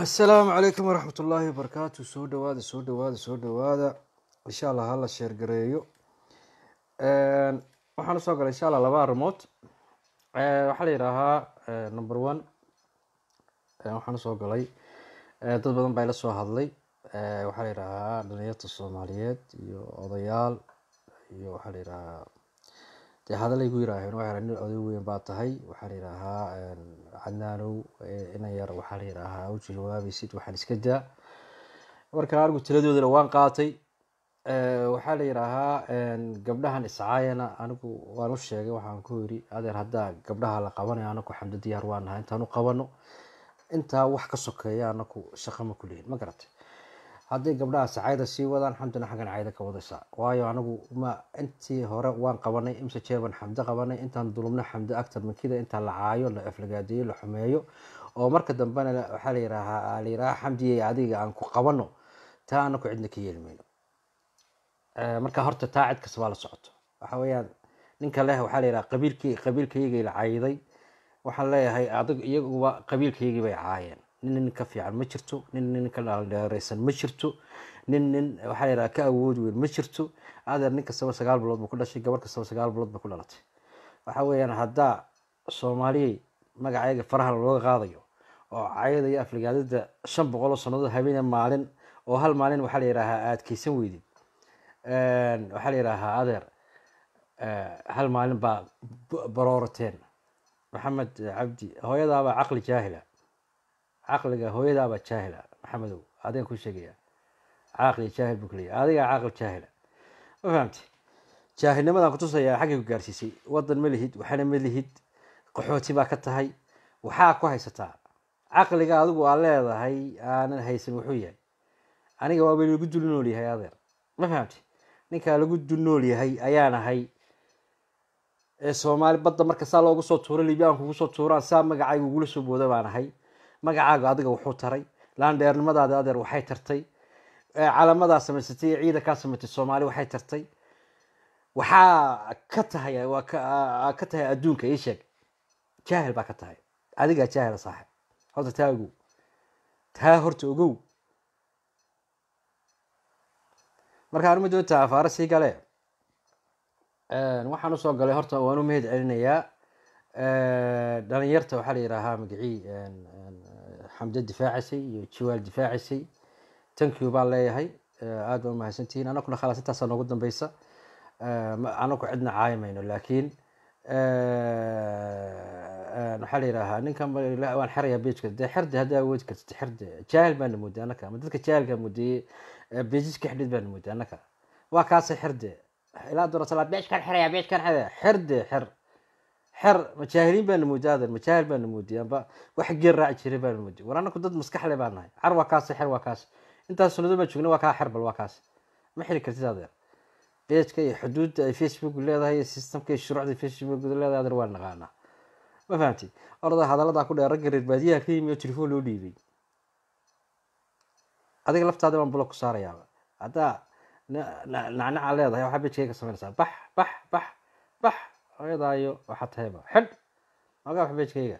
asalaamu calaykum waraxmat ullaahi wabarakaatu soo dhawaada soo dhawaada soo dhawaada insha allah hala sheergareeyo waxaan usoo galay insha allah laba arrimood waxaa la yidhaahaa number one waxaan usoo galay dad badan baa ila soo hadlay waxaa la yidhaahaa dhalinyarta soomaaliyeed iyo odayaal iyo waxaa la yidhaahaa dee hadalay gu yiraaheen waxaa nin oday weyn baa tahay waxaa la yidhaahaa cadnaanow inan yar waxaa la yidhaahaa u jawaabaysid waxaan iska daa marka anigu taladoodana waan qaatay waxaa la yidhaahaa gabdhahan iscaayana anigu waan u sheegay waxaan ku yiri adeer haddaa gabdhaha la qabanayo anaku xamdo diyaar waan nahay intaan u qabano intaa wax ka sokeeya anaku shaqo ma ku lehin ma garatay hadday gabdhaha sacayda sii wadaan xamdina xaggan cayda ka wadaysaa waayo anigu ma intii hore waan qabanay imse jeeban xamdo qabanay intaan dulubna xamdo actar mankida intaa la caayo la aflagaadeeyo la xumeeyo oo marka dambena waxaa la yidhaahaa la yidhaha xamdiye adiga aan ku qabano taa anaku cidna ka yeelmayno marka horta taa cid kasta baa la socoto waxa weeyaan ninka leh waxaa la yidhaha qabiilkii qabiilkaygay la cayday waxaan leeyahay adig iyaguba qabiilkaygii bay caayeen nin nin ka fiican ma jirto nin nin ka dhaldheereysan ma jirto nin nin waxaa la yidhaha ka awood weyn ma jirto adeer nin kastaba sagaal bilood buu ku dhashay gabar kastaba sagaal bilood bay ku dhalatay waxa weeyaan haddaa soomaaliyey magaceega faraha looga qaadayo oo cayada iyo afligaadada shan boqol oo sannadood habeene maalin oo hal maalin waxaa la yidhaahaa aad keysan weydid waxaa la yidhaahaa adeer hal maalin baa baroorateen maxamed cabdi hooyadaabaa caqli jaahila caqliga hooyadaabaa jaahila maxamedow adigan ku sheegaya caqli jaahil buu kuleeyahy adigaa caqli jaahila ma fahamti jaahilnimadaan kutusayaa xaggay ku gaarsiisay wadan ma lihid waxana ma lihid qaxooti baa ka tahay waxaa ku haysataa caqliga adigu aa leedahay aanan haysan wuxuu yahay aniga waaba lagu dul nool yahay adeer ma fahamti ninkaa lagu dul nool yahay ayaan ahay ee soomaali badda marka saa loogu soo tuuro libyaan kugu soo tuuraan saa magacayga ugula soo booda baan ahay magacaaga adiga wuxuu taray laandheernimadaada adeer waxay tartay calamadaa samaysatay iyo ciidankaa samaysatay soomaali waxay tartay waxaa ka tahay waa ka tahay adduunka ii sheeg jaahil baa ka tahay adigaa jaahila saaxib horta taa ogow taa horta ogow marka anuma doonta afaaro sii gale waxaan usoo galay horta waan u mahad celinayaa dhalinyarta waxaa la yidhaahaa magacii xamdo difaacisay iyo jiwaal difaacisay tankiyu baan leeyahay aad baa umahadsantihiin anakuna khalaas intaasaa noogu dambeysa anaku cidna caayimayno laakiin waxaa la yidhaahaa ninkan waan xerayaa bejka dee xerde haddaa awoodi kartid xerde jaahil baana mooday anaka ama dadka jaahilka moodeeye bejiska xidhid baana mooday anaka waa kaasay xerde ilaa doorasala beejkan xeraya beejkan xeraya xerde xer xer majaahiliin baana mooday adeer majaahil baana mooday amba wax geer raaci jiray baana mooday war anaku dad maskaxle baan nahay car waa kaas xer waa kaas intaas sanado baan joogna waa kaa xer bal waa kaas ma xiri kartid adeer beejka iyo xuduudda ay facebook leedahay iyo systemka iyo shuruucda facebook leedahay adeer waa naqaanaa ma fahamtid orada hadaladaa ku dheer ragga reer baadiyaha ka yimi oo telefoon loo dhiibay adiga laftaada baan bulo ku saarayaaba haddaa nacnaca leedahay waxaa bejkayga samaynaysaa bax bax bax bax hooyadaayo waxaa tahayba xidh magaa wax bejkayga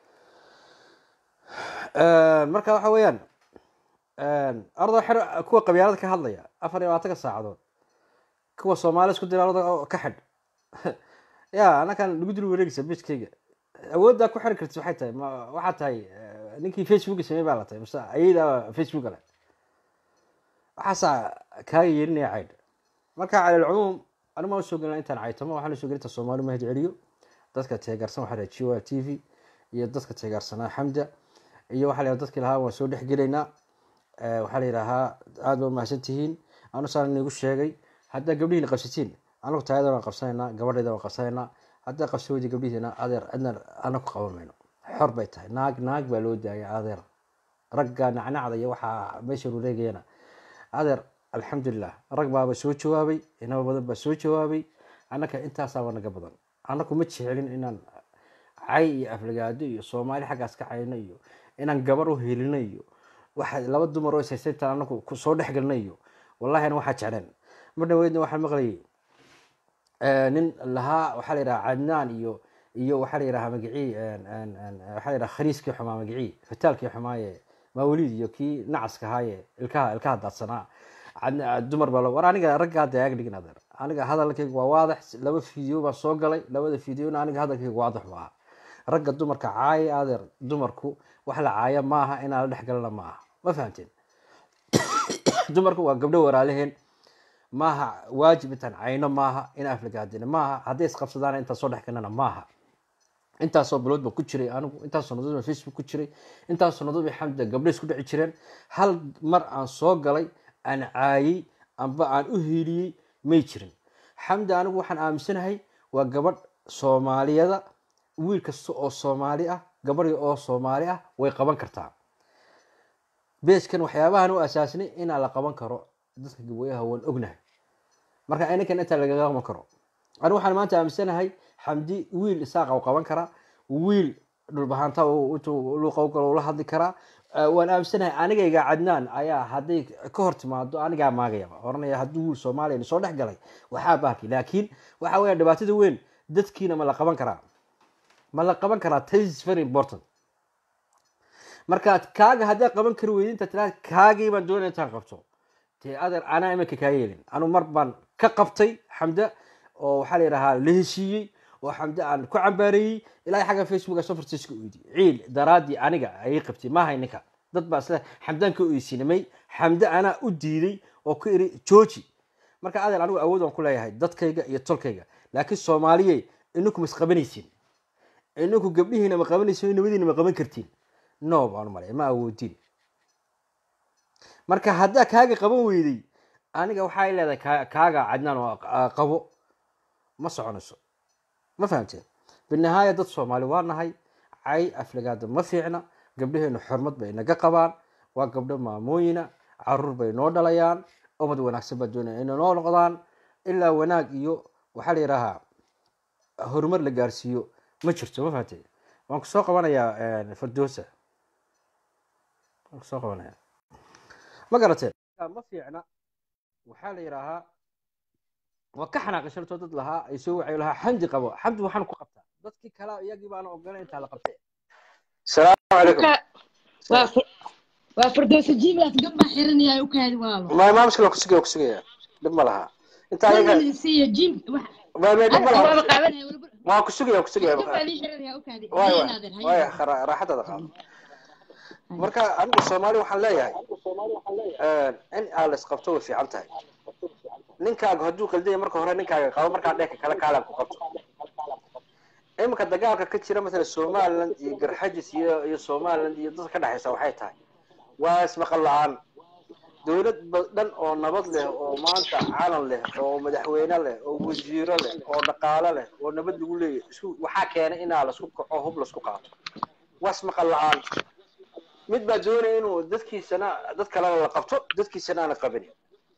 marka waxa weeyaan orada xer kuwa qabyaalada ka hadlaya afar iyo labaatanka saacadood kuwa soomaali isku dira orada ka xidh ya anakan lagu dul wareegaysa bejkayga awooddaa ku xiri kartid waxay tahay waxaa tahay ninkii facebooka samey baa la tahay mise ayadaa facebooka leh waxaasaa kaaga yeelinaya caydh marka cala alcumuum anima usoo gelina intaan caytamo waxaan usoo gelinta soomaali mahad celiyo dadka teegaarsan waxaa laha jiwa t v iyo dadka teegaarsanaa xamda iyo waxaa la dadkii lahaa waan soo dhex gelaynaa waxaa la yidhaahaa aada ba umahadsan tihiin anu saan inigu sheegay haddaa gabdhihiina qabsatiin anagu taayada waan qabsanaynaa gabadhayda waan qabsanaynaa haddaa qabsaweydi gabdhihiina adeer cidna ana ku qaban mayno xor bay tahay naag naag baa loo daaya adeer ragga nacnacda iyo waxaa meesha rureegayana adeer alxamdulilah rag baaba soo jawaabay inaba badan baa soo jawaabay annaka intaasaaba naga badan annaku ma jecelin inaan cay iyo aflagaado iyo soomaali xaggaas ka cayno iyo inaan gabar u helino iyo waxa laba dumar oo ishaystay intaan anaku soo dhexgelna iyo wallahi ana waxaa jecleen mar dhaweydna waxaan maqlayay nin lahaa waxaa la yidhaha cadnaan iyo iyo waxaa la yidhaha magicii waxaa la yidhaha khaniiskii xumaa magicii fataalkii xumaaye mawliid iyo kii nacaska ahaaye ilkaha ilkaha daadsanaa Cadna- dumar baa lo- war aniga ragga hadda ag dhigin adeer aniga hadalkayga waa waadax laba fiideo baa soo galay labada fiideona aniga hadalkayga waadax bu aha ragga dumarka caaya adeer dumarku wax la caaya maaha inaan la dhex galana ma aha ma fahamteen dumarku waa gabdho walaalaheen maaha waajib intaan cayno maaha in aflagaadina maaha hadday isqabsadaan intaan soo dhex galnana maaha intaasoo bilood baan ku jiray anigu intaasoo nadood baan facebook ku jiray intaasoo nadood bay xamda gabdho isku dhici jireen hal mar aan soo galay aan caayey amba aan u hiiliyey may jirin xamda anigu waxaan aaminsanahay waa gabadh soomaaliyada wiil kasta oo soomaali ah gabadhi oo soomaali ah way qaban kartaa beeskan waxyaabahan u asaasnay inaa la qaban karo dadka gawayaha waan ognahay marka ininkan intaa lagaga qaban karo anigu waxaan maanta aaminsanahay xamdi wiil isaaqa u qaban karaa wiil dhulbahaanta intuu luuqa galo ula hadli karaa Eh, waan aaminsanahay anigayga cadnaan ayaa hadday ka hor timaado anigaa maagayaba oranaya hadduu wiil soomaaliya soo dhex galay waxaa baaki laakiin waxa weya dhibaatada weyn dadkiina ma la qaban karaa ma la qaban karaa this is very important marka kaaga haddaa qaban kari weydin inta tiraa kaagii baan doonaya intaan qabto dee adeer anaa iminka kaa yeelin anu mar baan ka qabtay xamda oo waxaa la yidhahaa la heshiiyey oo xamde aan ku cambaareeyey ilaa xagga facebook soo farsiiska oydi ciil daraadii aniga ayay qabtay maahay ninka dad baa isle xamdaan ka oysinamay xamde anaa u diiday oo ku iri jooji marka adeer anigu awood aan ku leeyahay dadkayga iyo tolkayga laakiin soomaaliyey ininku ma isqabanaysin ininku gabdhihiina ma qabanaysin nabadiina ma qaban kartiin no baan u malaya ma awoodin marka haddaa kaaga qaban weyday aniga waxay leedahay kaa- kaaga cadnaan oo ah, qabo ma soconayso ma fahamteen binihaaya dad soomaali waa nahay cay aflagaada ma fiicna gabdhaheenu xurmad bay naga qabaan waa gabdho maamooyina caruur bay noo dhalayaan ubad wanaagsan baa doonaya inay noo noqdaan ilaa wanaag iyo waxaa la yidhaahaa horumar la gaarsiiyo ma jirto ma fahamteen waan kusoo qabanayaa firdowsa waan kusoo qabanaya ma garateen ma fiicna waxaa la yidhaahaa waa ka xanaaqay shartoo dad lahaa ay soo wacay lahaa xamdi qabo xamdi waxaan ku qabtaa dadkii kale iyagii baana ogolayn intaa la qabtay salaamu calaykum waa fir- waa firdowsa jiiblaas gambaa xiranaya u kaadi waalo ma ma mushkila kusugaya kusugaya dhib ma laha intaa ayaga siiya jiib ma ma dhib ma waaba laha qaabanaya weliba waa kusugaya kusugaya gambaa lii xiranaya u kaadi waay haye waay naadir waay haye khara- raaxadaada qaado marka anigu soomaali waxaan leeyahay in aa la isqabto way fiican tahay ninkaaga hadduu qaldaya marka hore ninkaaga qabo markaa dheeka kale kaalan ku qabto iminka dagaalka ka jira matala somaliland iyo garxajis iyo iyo somaliland iyo dadka ka dhexaysa waxay tahay waa ismaqal la-aan dowlad ba- dhan oo nabad leh oo maanta calan leh oo madaxweyne leh oo wasiiro leh oo dhaqaale leh oo nabad lagu leeyahay isku waxaa keenay inaa lasku kaco hub lasku qaato waa ismaqal la-aan mid baa doonaya inuu dadkiisana dad kalena la qabto dadkiisana aana qabanin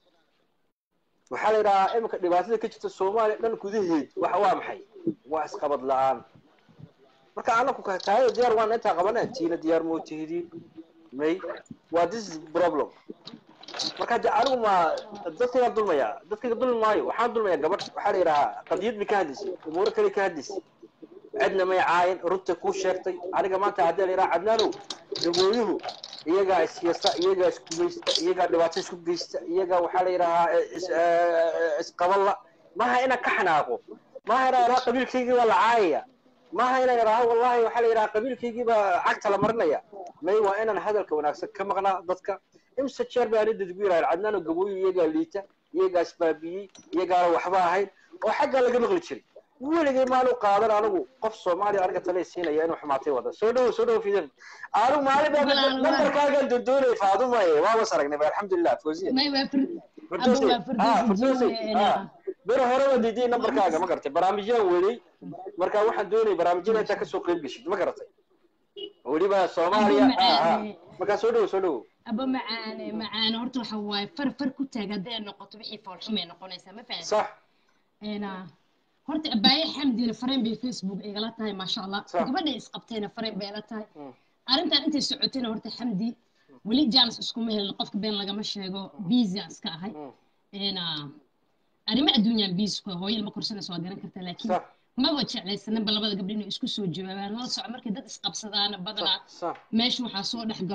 waxaa la yidhahaa iminka dhibaatada ka jirta soomaaliya dhan gudaheed waxa waa maxay waa isqabad la-aan marka anaku ka taayada diyaar waan intaa qabana tiina diyaar moo tihidiin may waa this is problem marka hadda anigu ma dadkayga dulmaya dadkayga dulmi maayo waxaan dulmaya gabadh waxaa la yidhahaa qadiyad bay ka hadlaysay umuuro kale ka hadlaysay cidna may caayin runta kuu sheegtay aniga maanta haddii la yidhaha cadnaanow dagooyuhu iyagaa isyasa iyagaa isgumaysta iyagaa dhibaato isku geysta iyagaa waxaa la yidhahaa is- eh, isqaballa maaha inaan ka xanaaqo maaha inaan idhaha qabiilkaygii baa la caayaya maaha inaan idhaha wallahi waxaa la yidhaha qabiilkaygii baa cagta la marinaya may waa inaan hadalka wanaagsan ka maqnaa dadka imse jeer baa ani dadgu yidhaha cadnaanow gabooyu iyagaa liita iyagaa isbaabiyey iyagaana waxba ahayn oo xaggaa laga maqli jiray weligay maanu qaadan anigu qof soomaaliya aniga tale siinaya inuu xumaatay wada soo dhowo soo dhowo fidan anigu maalin baa Walaal, walaal. nambarkaagaan doondoonay faadumaye waaba saragnay ba alxamdulilah fawziya may waa fir Firdawsi, Aba waa Firdawsi ah, Firdawsi, jiibla, ah. beri hore waa diiday nambarkaaga ma garatay barnaamijyaan weday marka waxaan doonayay barnaamijyada intaa kasoo qeyb geshid ma garatay weliba soomaaliya Aba ah, ah. macaane. markaa soo dhowo soo dhowo aba macaane macaane horta waxa waaye far far ku taag hadday noqoto wixii foolxumay noqonaysaa ma fahanti sax Een, horta abaaye xamdina fareen bay facebook igala tahay maasha allah Sax. gabadhay isqabtayna fareen bay ila tahay Mm. arrintan intay socotayna horta xamdi weli jaanis iskuma helin qofka been lagama sheego biisi aan iska ahay Mm. Een, arrimo adduunyaan biisi ku hooyo ilma korsanaysa waa garan kartaa laakiin sax maba jeclaysanaba labada gabdho inay isku soo jawaabaan la soco markay dad isqabsadaana badanaa sax meesha waxaa soo dhex galo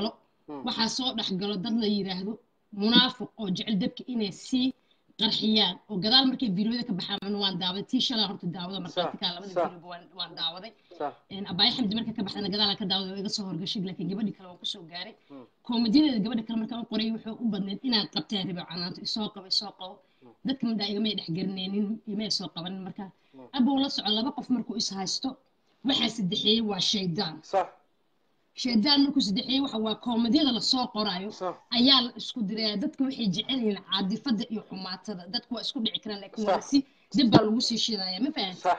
waxaa soo dhex galo dad la yidhaahdo munaafiq oo jecel dabka inay sii qarxiyaan oo gadaal markay videoda ka baxaan waan daawaday tii shalaa horta daawada markhaatikaa labada sax. videoba waan- waan daawaday sax abaayo xamdi marka ka baxdana gadaalaan ka daawaday oo iga soo horgashay laakiin gabadhi kale waan kusoo gaaray Mm. koomadiyadeeda gabadha kale markaan u qoray wuxuu u badneyd inaad qabteen ribo canaanto isoo qabo isoo qabo dadka middaa igamay dhex garanaynin imay soo qabanin marka abow la soco laba qof markuu is haysto waxaa saddexeeyey waa shaydaan sax shaydaan markuu saddexeeyey waxa waa koomadiyada lasoo qoraayo sax ayaa la isku diraya dadka waxay jecel yihiin caadifada iyo xumaatada dadku waa isku dhici karaan laakiin waa Sax. si dib baa lagu sii shidaya ma fahan sax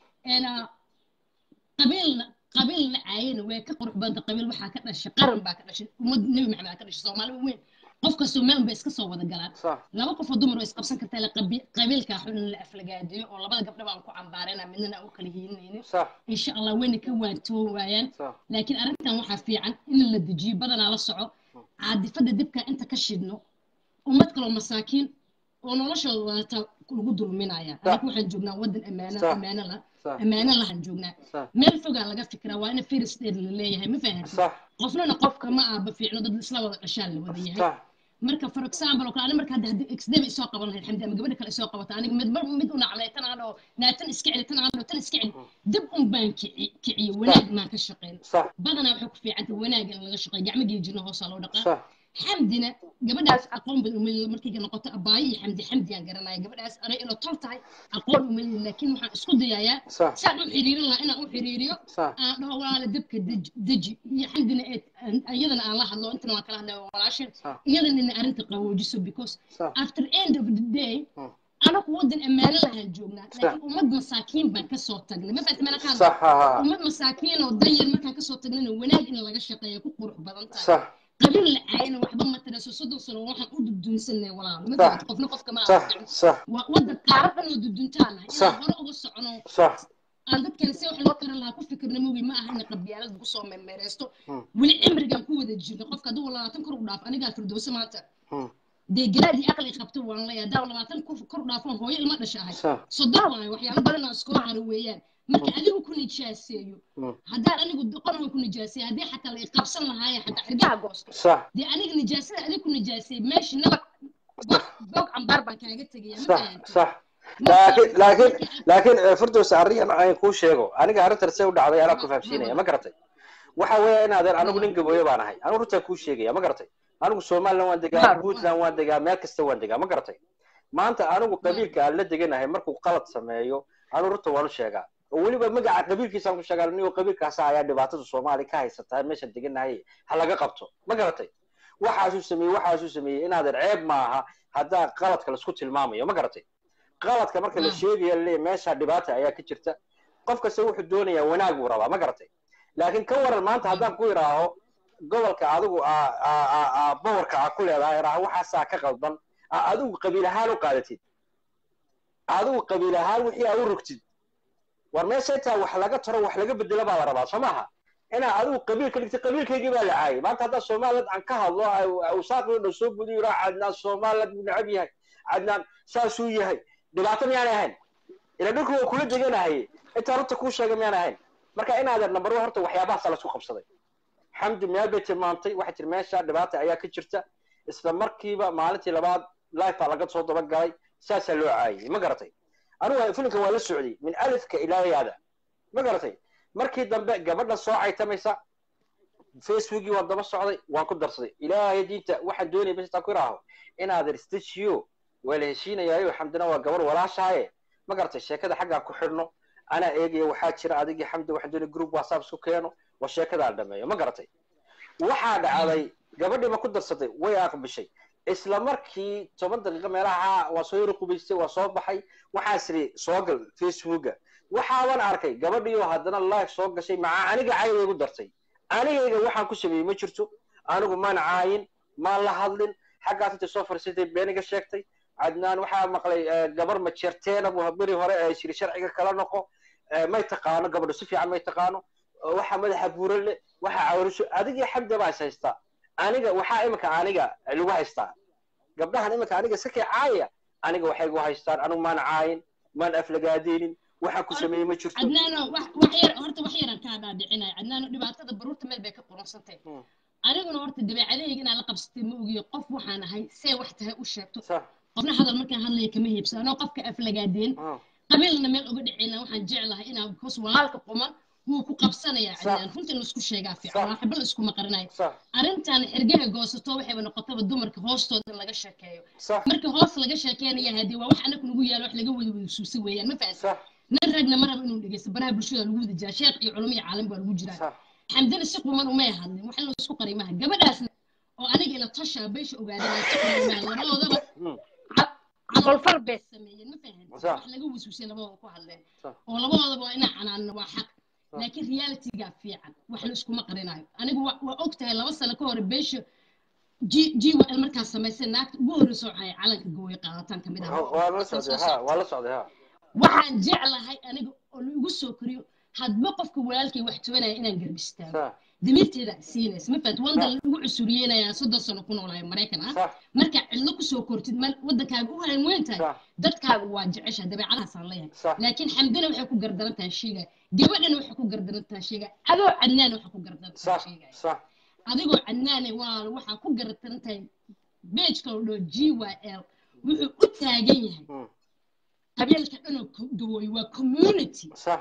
qabiilna qabiilna caayana way ka qurux badanta qabiil waxaa ka dhashay qaran baa ka dhashay ummad nebi maxamed baa ka dhashay soomaali weyn qof kastoo meel bay iska soo wada galaan sax laba qof oo dumar oo isqabsan kartaa la qabi- qabiilkaa xun in la aflagaadiyo oo labada gabdha baan ku cambaarayna midnana aan u kala hiilinaynin sax insha allah wayna ka waantoo waayaan sax laakiin arrintan waxaa fiican in la dejiyo badanaa la soco caadifada dibka inta ka shidno ummad kaloo masaakiin oo noloshooda wadata lagu dulminaya anaga waxaan joognaa wadan ammaano Sax. ammaano la sax ammaano lahan joognaa sax meel fogaa laga fikiraa waa ina firis dheer la leeyahay ma fahanti sax qofnana qofka ma aaba fiicno dad isla wada dhashaan la wada yahay sax marka for example oo kale ani marka hadda haddii xdm isoo qaban lahayd xamdi ama gabadha kale isoo qabato aniga mid mar mid u naclay tan aan oo naatan iska celi tan aan oo tan iska celi dib un baan kici kiciyo wanaag maan ka shaqeyn sax badanaa waxay ku fiicantay wanaag in laga shaqeeyo gacmo geejina hoosaa loo dhaqaa sax xamdina gabadhaas aqoon badan umaliyo markay noqoto abaayo iyo xamdi xamdiyaan garanaya gabadhaas anay ilo tol tahay aqoon umaliyo laakiin waxaan isku dayayaa sax saan u xiriirin lahaa inaan u xiriiriyo sax aan dhaho walaala dabka deji deji iyo xamdina ee iyadana aan la hadlo intana waan kala hadlay waa walaashin sax iyadana ina arrinta qaboojiso because sax after end of the day Hmm. anaku wadan ammaano lahaan joognaa laakiin ummad masaakiin baan kasoo tagnay ma fahamti mana ka hadla sax ha ha ummad masaakiin oo danyar markaan kasoo tagnayna wanaag in laga shaqeeyo ku qurux badan tahay sax qabiil la caayana waxba ma taraso soddon sano waxaan u dudunsanay walaalo ma Sax. fahamti qofna qofka ma sax aaficin sax waa wadan qaarad dhan oo duduntaanahay Sax. inaan hore uga socono sax aan dadkan si wax loo karan lahaa ku fikirna mogi ma aha ina qabyaalad lagu soo meermeereysto Hmm. weli cimrigan ku wada jirno qofka hadduu labaatan kor u dhaaf anigaa firdowse maanta Hmm. dee garaadii aqli qabto waan leeyahay haddaan labaatan ku- kor u dhaafon hooyo ilma dhasha ahay sax soddon waayo waxyaalo badan oo iskoo haro weeyaan marka adigu ku nijaaseeyo Hmm. haddaan anigu doqon waan ku nijaaseeyo haddii xataa la iqabsan lahaaye xataa xirgaha goosto sax dee aniga nijaasada adigu ku nijaaseey meeshii nabad bog bog cambaar baan kaaga tegaya ma sax fahanti sax laakiin laakiin laakiin eh, firdaws arrin aan kuu sheego aniga arrintan see u dhacday anaa ku fahamsiinaya ma garatay waxa weeye in adeer anigu nin gabooyo baan ahay anigu runtaa kuu sheegaya ma garatay anigu somaliland waan degaa Waar, puntland waan degaa meel kasta waan degaa ma garatay maanta anigu qabiilka aan la deganahay markuu qalad sameeyo anigu runta waan u sheegaa oo weliba magaca qabiilkiisaan ku sheegaa niyo qabiilkaasa ayaa dhibaatada soomaali ka haysataa meeshaan deganahay ha laga qabto ma garatay waxaasuu sameeyey waxaasuu sameeyey in adeer ceeb maaha haddaa qaladka laisku tilmaamayo ma garatay qaladka marka la Mm. sheegayo le meesha dhibaata ayaa ka jirta qof kasta wuxuu doonayaa wanaag buu rabaa ma garatay laakiin ka waran maanta haddaan ku idhaaho gobolka adigu aa- aa- aa- aa bowarka aa ku leedahay idhaaho waxaasaa ka qaldan aa adigu qabiil ahaan u qaadatid adigu qabiil ahaan wixii aa u rogtid war meesha intaa wax laga taro wax laga bedelo baa la rabaa soo maaha inaa adigu qabiil ka dhigtay qabiilkaygii baa la caayay maanta haddaa somaliland aan ka hadlo usaaqii dhan soo gudiyo idhaa cadnaan somaliland buu necab yahay cadnaan saasuu yahay dhibaato miyaanay ahayn ila dhulku waa kula deganahay intaa runta kuu sheegay miyaan ahayn marka inaadeer number one horta waxyaabahaasa laisku qabsaday xamdi meel bay tilmaamtay waxay tiri meesha dhibaata ayaa ka jirta isla markiiba maalintii labaad life baa laga soo dabagalay saasaa loo caayay ma garatay anigu filimka waa la socday min alifka ilaa yaada ma garatay markii dambe gabadha soo caytamaysa facebookii waan daba socday waan ku darsaday ilaahay diinta waxaan doonaya bas intaan ku iraaho inaadeer stajiyo waa la heshiinayaayo xamdina waa gabar walaashaaye ma garatay sheekada xaggaa ku xidhno anaa eegaya waxaa jira adigii xamdi waxaan doonaya group whatsapp isku keeno waa sheekadaan dhameeyo ma garatay waxaa dhacday gabadhii ma ku darsatay way aqbishay isla markii toban daqiiqo meelaha waa soo yaro qubaystay waa soo baxay waxaa siri soo gal facebooka waxaaban arkay gabadhiioo haddana live soo gashay maca aniga cayda igu dartay anigayga waxaan ku sameeyey ma jirto anigu maan caayin maan la hadlin xaggaas intay soo fariisatay beeniga sheegtay cadnaan waxaa maqlay gabar majeerteena buu beri hore ee shiri sharciga kala noqo may taqaano gabadhu si fiican may taqaano waxa madaxa buuro le waxa cawrisho adigii xamda baa is haystaa aniga waxaa imika aniga lagu haystaa gabdhahan imika aniga iska kee caaya aniga waxay gu haystaan anigu maan caayin maan aflagaadeynin waxaan ku sameeyey ma jirto cadnaano wax wax yar horta wax yaran kaa dhaadhicinaya cadnaano dhibaatada baruurta meel bay ka qurunsantay aniguna horta dabeecadahayga inaan la qabsatay ma ogiyo qof waxaan ahay see wax tahay u sheegto صح qofna hadal markaan hadlaya kama heebsan anoo qofka aflagaadeen اه qabiilna meel uga dhaceyna waxaan jeclahay inaan because walaalka quma wuu ku qabsanayaa Sax. cidaan runta in laisku sheegaa fiican Sax. waa xibal iskuma qarinayo صح arrintan xirgaha goosato waxayba noqotaba dumarka hoostooda in laga sheekeeyo صح marka hoos laga sheekeynaya haddii waa wax anaku nagu yaalo wax laga wada wada suusa weeyaan ma fahansa صح nin ragna ma raba inuu dhegeysto baraha bulshada lagu wada jiraa sheekh iyo culamo iyo caalam baa lagu jiraa صح xamdana si quman umay hadlin wax in la isku qari maha gabadhaasna oo aniga ila tasha beesha ogaadeen si quman umay hadlin labadoodaba مم. ca- camalfar bay sameeyeen ma fahan Sax. wax laga wasuusay labadooda ku hadleen صح oo labadoodaba waa inaa canaanna waa xaq laakiin realityga fiican wax la iskuma qarinayo anigu waa waa og tahay laba sano ka hor beesha g g l markaas samaysay naagta ugu horreysa waxay calanka gooye qaadataan kamid ah ولا صعد ها ولا صعد ها waxaan jeclahay aniga oo la igu soo koriyo hadba qofka walaalkay wax tubanaya inaan garbistaago صح damiirteeda siinaysa ma fahat wanda lagu cusuriyeenayaa soddon sano ku noolahay maraykan ah صح marka cidlo kusoo kortid ma wadankaaga u hayn weyn tahay صح dadkaaga waa jecesha dabeecadahaasaan leeyahay صح laakiin xamdana waxay ku gardaran tahay sheega gabadhana waxay ku gardaran tahay sheega adoo cadnaan waxay ku gardaran tahay صح sheega صح adigoo cadnaane waa waxaa ku gardaran tahay beejka la dhoo g y l wuxuu u taagan yahay مم. qabiilka dhanoo gawooy waa community صح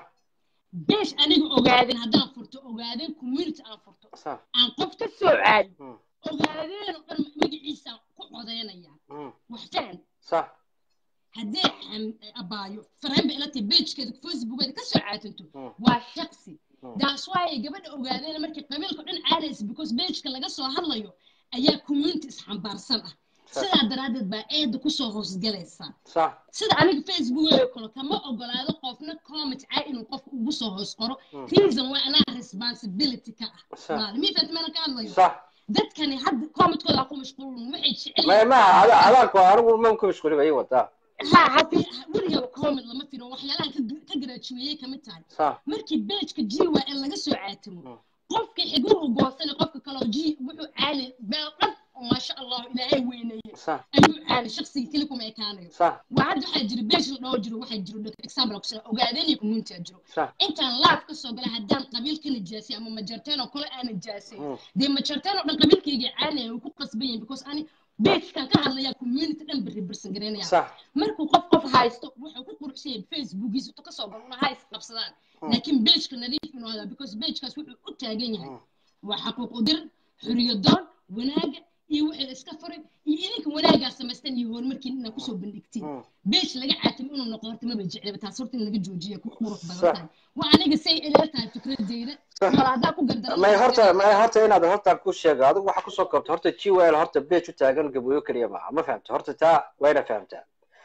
beesh aniga ogaadeen haddaan furto ogaadeen community aan furto صح aan qof ka soo caadi مم. ogaadeen oo dhan magaciisa ku codeynaya مم. wax fahan صح haddee xam- abaayo fareen bay ila tahay beejkeeda facebookeeda ka soo caatanto مم. waa shaqsi Mm. daas waayay gabadha ogaadeen markii qabiilka dhan caadaysa because beejka laga soo hadlayo ayaa community isxambaarsan ah Sax. sidaa daraaddeed baa eeda kusoo hoosgalaysa صح sida aniga facebookeyga kale kama ogolaado qofna comment caa inuu qofka ugu soo hoos qoro Mm. reason waa anaa responsibility ka ah صح maalimiintaas meena ka hadlayo صح dadkani hadda commentkooda ku mashquulun waxay jecel ما ما هذا هذاك انا ما ممكن مشكله باي وقت ha haddii weligaa comment lama firo waxyaalaha ka- ka garaajuweeyey kamid tahay صح markii beejka g y l laga soo caatamo Mm. qofka xiguhu goosana qofka kaleo g wuxuu caali beel dhan oo maasha allahu ilaahay weyneeye صح ayuu caali shaqsiga keli kuma ekaanayo صح waa hadda waxaa jira beej la dhowr jiro waxaa jiro example ku sida ogaadeen iyo community jiro صح intaan laaf ka soo gala haddaan qabiil ka nijaasay ama majarteen oo kale aan nijaasay مم. dee majarteen oo dhan qabiilkayga caanaya way ku qasban yihin because ani beejkan ka hadlayaa community dhan bari barsan garaynaya صح markuu qof qof haysto wuxuu ku quruxsan yahay facebookiisa intuu kasoo galo una hays qabsadaan laakiin beejka nadiif inuu hadaa because beejkaas wuxuu u taagan yahay waa xaquuq udir xuriyadoon wanaaga iyo wixii la iska faray iyo idinka wanaaggaa samaystaan iyo horumarkiin inaad kusoo bandhigtiin مم. beej laga caatimo inuu noqdo horta maba jeclaba taas horta in laga joojiya ku qurux badan Sax. tahay waa aniga say ilaa tahay fikradeyda Sax. wala haddaa ku gardaran ما horta ما horta inaad horta ku sheego adigu waxa ku soo koobto horta GWL horta page u taagan gabooyo kaliya ma ma fahamta horta taa wayna fahamtaa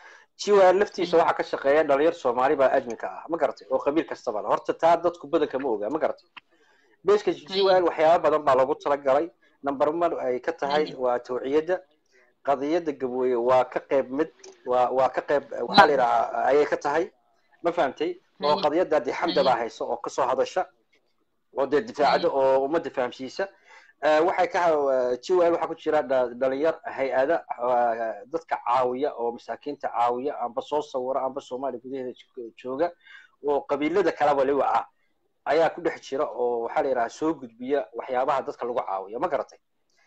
GWL laftiisa waxa ka shaqeeya dhalinyar Soomaali baa adminka ah ma garatay oo qabiil kastaba leh. horta taa dadku badanka ma oga ma garatay pageka GWL waxyaabo badan baa loogu talagalay number 1 ay ka tahay waa tawciyada qadiyada gabooye waa ka qayb mid waa waa ka qayb waxa la yiraahdaa ayay ka tahay ma fahamtay oo Haye. qadiyada di xamda baa hayso oo ka soo hadasha oo dee difaacada oo ummadda fahamsiisa Eh, waxay ka jiwel waxaa ku jira dha- dhalinyar hay-ada ah, dadka caawiya oo masaakiinta caawiya amba soo sawira amba soomaaliya gudaheeda jo- jooga oo qabiilada kaleba liwaca ayaa ku dhex jira oo waxaa la yidhaha soo gudbiya waxyaabaha dadka lagu caawiyo ma garatay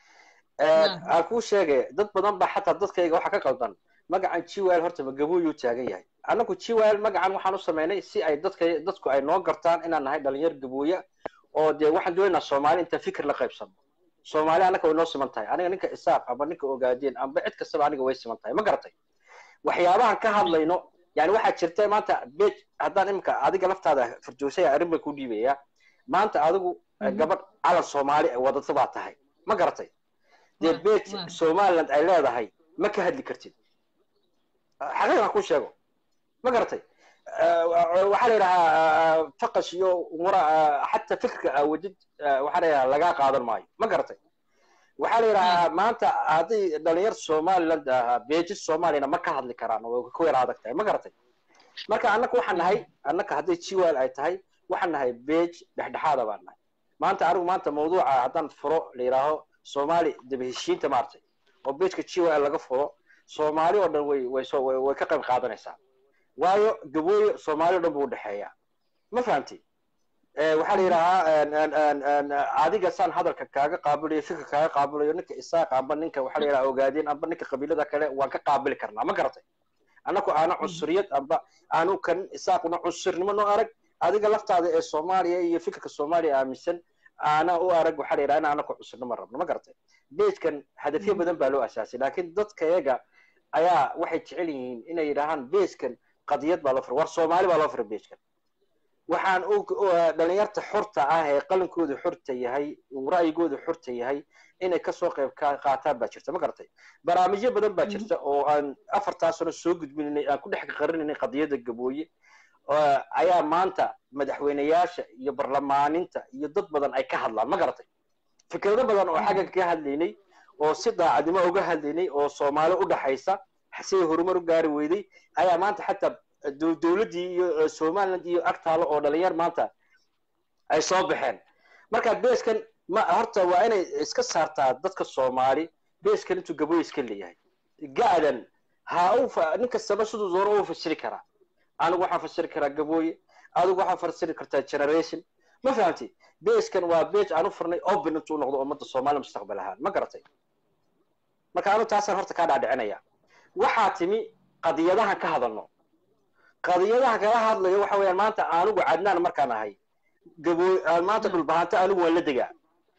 Eh, Naam. aan kuu sheegay dad badan baa xataa dadkayga waxa ka qaldan magacan jiwel horta ma gabooyuu taagan yahay annagu jiwel magacan waxaan u samaynay si ay dadka dadku ay noo gartaan inaan nahay dhalinyar gabooya oo dee waxaan doonaynaa soomaali inta fikir la qaybsano soomaali annaka way noo siman tahay aniga ninka isaaq amba ninka ogaadeen amba cid kastaba aniga way siman tahay ma garatay waxyaabahan ka hadlayno yani waxaa jirta maanta bej haddaan imika adiga laftaada fardoosaya arrin bay ku dhiibaya maanta adigu eh, Mhm. gabadh calan soomaali ay wadata baa tahay ma garatay dee Waa- bej waa. somaliland ay leedahay ma ka hadli kartid xaqiiqa ku sheego ma garatay Eh, waxaa la yidhahaa faqash iyo umura xataa fikirka aawajid waxaa la yidhahaa lagaa qaadan maayo ma garatay waxaa la yidhahaa maanta haddii dhalinyar somaliland ahaa beejis soomaaliyana ma ka hadli karaan oo ku yara adag tahay ma garatay marka annaka waxaan nahay annaka hadday jiwal ay tahay waxaan nahay beej dhexdhexaada baan nahay maanta anigu maanta mawduuca haddaan furo la yidhaaho soomaali daba heshiinta maartay oo beejka jiwal laga furo soomaali oo dhan way way soo way way ka qayb qaadanaysaa waayo gabooyo soomaali oo dhan buu udhexeeyaa ma fahamtay Eh, waxaa la yidhahaa en- en- en- en, adiga saan hadalka kaaga qaabilayo fikir kaaga qaabilayo ninka isaaq amba ninka waxaa la yidhaha ogaadeen amba ninka qabiilada kale waan ka qaabili karnaa ma garatay annaku aana cunsuriyad amba aanu kan isaaquna cunsurnimo noo arag adiga laftaada ee soomaaliya iyo fikirka soomaaliya aaminsan aana u arag waxaa la yidhaha in anaku cunsurnimo rabno ma garatay beejkan hadafyo badan baa loo asaasay laakiin dadkayaga ayaa waxay jecel yihiin inay yidhaahaan beejkan qadiyad baa loo firay war soomaali baa loo firay beejkan waxaan u u- dhalinyarta xorta ah ee qalinkooda xorta yahay uu ra'yigooda xorta yahay inay kasoo qayb ka qaataan baa jirta ma garatay barnaamijyo badan baa jirta oo aan afartaa sano soo gudbinay aan ku dhex qarinaynay qadiyada gabooye oo ayaa maanta madaxweyneyaasha iyo barlamaaninta iyo dad badan ay ka hadlaan ma garatay fikrado badan oo xaggan ka hadlaynay oo si daacadnimo uga hadlaynay oo soomaali u dhaxaysa siday horumar u gaari weyday ayaa maanta xataa dow- dowladdii iyo eh, somaliland iyo agtaalo oo dhalinyar maanta ay soo baxeen marka beeskan ma horta waa inay iska saartaa dadka soomaali beeskan intuu gabooy iska leeyahay ga'dan ha u fa- nin kastaba siduu dooro u fasiri karaa anigu waxaan fasiri karaa gabooye adigu waxaa fasiri kartaa generation ma fahamti beeskan waa beej aan u furnay open intuu noqdo ummadda soomaaliya mustaqbal ahaan ma garatay marka anu taasaan horta kaa dhaadhicinaya waxaa timi qadiyadahan ka hadalno qadiyadaha kala hadlayo waxa weeyaan maanta anigu cadnaan markaan ahay gaboo aan maanta dhulbahanta anigu waan la degaa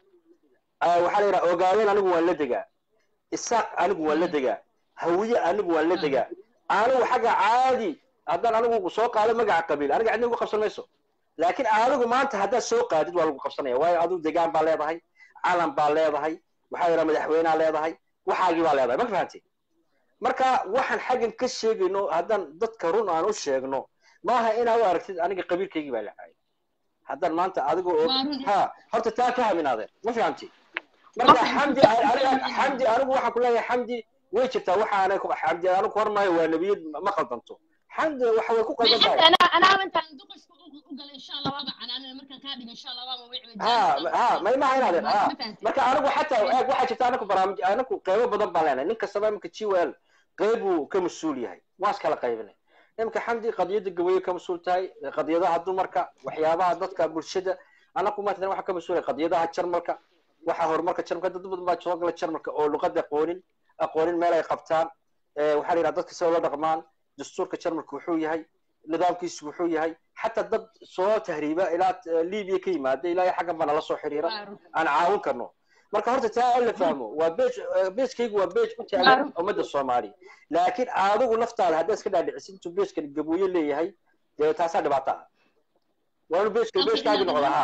Ah, waxaa la yidhaha ogaadeen anigu waan la degaa isaaq anigu waan la degaa hawiye anigu waan la degaa anigu xagga caadi haddaan anigu soo qaado magaca qabiil aniga cidna ugu qabsan mayso laakiin adigu maanta haddaad soo qaadid waa lagu qabsanaya waayo adigu degaan baa leedahay calan baa leedahay waxaa yidhaha madaxweynea leedahay waxaagii baa leedahay ma fahamtay marka waxaan xaggan ka sheegayno haddaan dadka run aan u sheegno maaha inaa u aragtid aniga qabiilkaygii baa lacaayay haddaan maanta adiga oo Waa run. ha horta taa ka haminaadeen ma fahamti marka xamdi aniga xamdi anigu waxaan ku leeyahay xamdi way jirtaa waxaanay ku xamdi anigu hormaayo waa nebiyad ma qaldanto xamdi waxa way ku ما qaldan حتى tahay انا انا انت دقش وقال ان شاء الله وابع انا انا مركز كادي ان شاء الله وابع ويعمل ha ha may maha inaadeen ha marka anigu xataa eeg waxaa jirta anaku barnaamij anaku qeybo badan baan leenahay nin kastaba iminka gwel qeybuu ka mas-uul yahay waa iskala qaybinay iminka xamdi qadiyada gabayo ka mas-uul tahay qadiyadaha dumarka waxyaabaha dadka bulshada anaku maanta waxaa ka mas-uulay qadiyadaha jarmalka waxa horumarka jarmalka dad badan baa soo gala jarmalka oo luqada aqoonin aqoonin meel ay qabtaan Eh, waxaa la yidhaha dadka sida la dhaqmaan dastuurka jarmalka wuxuu yahay nidaamkiisu wuxuu yahay xataa dad soo tahriiba ilaa eh, libiya ka yimaada ilaa iyo xaggan baa nala soo xiriira aan caawin karno marka horta taa in la fahmo waa beej beejkaygu waa beej u taagan Waaru. ummadda soomaaliya laakiin adigu laftaada haddaad iska dhaadhicisid intuu beejkan gabooye leeyahay dee taasaa dhibaato ah waa inuu beejka Okay, beejkaagi inaad- noqda ha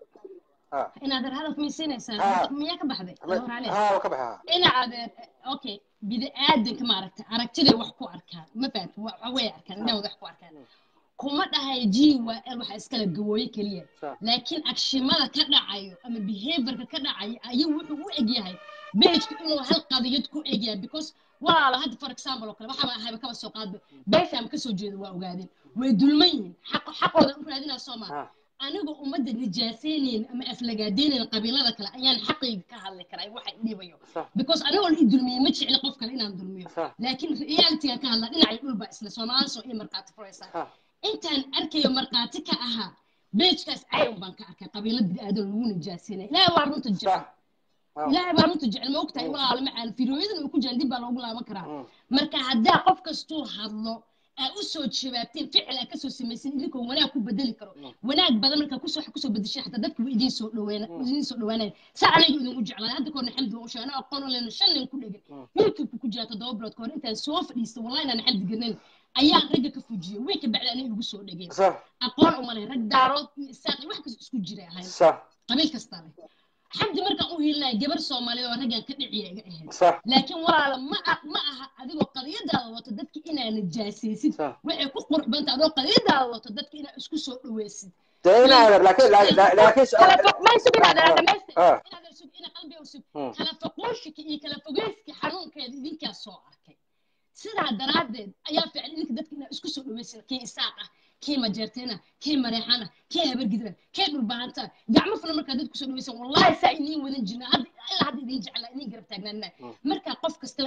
in adeer hadaf miisinaysaa Ah. miyaa ka baxday ha hor ale ha waa ka baxa ina adeer okay bini aadanka maaragta aragtiday wax ku arkaan ma fahamta waxa way arkaan indhahooda wax ku arkaan kuma dhahay ji waa el waxa iskala gawooye keliya Sa- laakiin agshimada ka dhacayo ama behaviorka ka dhacayo ayuu wuxuu u egyahay beejka inuu hal qadiyad ku egyahay because walaalo hadda for example oo kale waxaaba ahayba kaba soo qaadba beeshaama kasoo jeeda waa ogaadeen way dulman yihiin xaq xaqooda u raadinaa soo maa ha aniga ummadda nijaaseyneen ama aflagaadeyneen qabiilada kale ayaan xaqayga ka hadli karaa waxa i dhibayo sa- because anigoo la i dulmiyey ma jecli qof kale inaan dulmiyo sa- laakiin realityga ka hadla dhinacay dhulba isla soomaali soo iyo markhaati furaysaa ha intaan arkayo markhaati ka ahaa beejkaas cayn baan ka arkay qabiilo bini'aadan lagu nijaaseynaya ilaahay waa runta jecel sa- ha ilaahay baa runta jecel ma ogtahay walaalo macaan firooyadan uu ku jiraan dib baa loogu laaban karaa Mm. marka haddaa qof kastuu hadlo aa u soo jawaabteen ficil aa kasoo samaysan idinkoo wanaag ku bedeli karo wanaag badan markaa kusoo wax kusoo bedeshay xataa dadka way idiin soo dhaweena idiin soo dhawaanaya saa aniga idin u jeclaa hadda koorna xamdi waa u sheegay anaa aqoon u lehna shan nin ku dhegan youtube ku jira toddoba bilood kahor intaan soo fadhiista wallahi inaan xamdi garnayn ayaan ragga ka fujiyey way ka bacda aniga igu soo dhegeen sa- aqoon uma leh rag daarood iyo isaaq iyo wax kasta isku jiray ahayn sa- qabiil kastaa leh xamdi markaan u hiilinaya gabar soomaaliyeed oo raggan ka dhiciya iga ahayd sa- laakiin walaala ma a- ma aha adigoo qadiyadaada wato dadka inaa nijaasaysid sa. waxay ku qurux banta adoo qadiyadaada wato dadka inaa isku soo dhaweysid dee inaa laakiin laakiin laakiin kala fog may sug inaad Ah, dhamaysta ah. inaad sug ina qalbiga u sug Hmm. kala foqooshika iyo kala fogeyska xanuunkeeda idinkaa soo arkay sidaa daraaddeed ayaa fiican idinka dadka inaa isku soo dhaweysid kii isaaq ah kii majeerteena kii mareexana kii habargidra kii dhulbahanta gacmo fulan markaa dad kusoo dhaweysan wallahi saa iniin wadan jirna hadda ilaa hadda idin jeclaa idin garab taagnaanaa markaa qof kastaba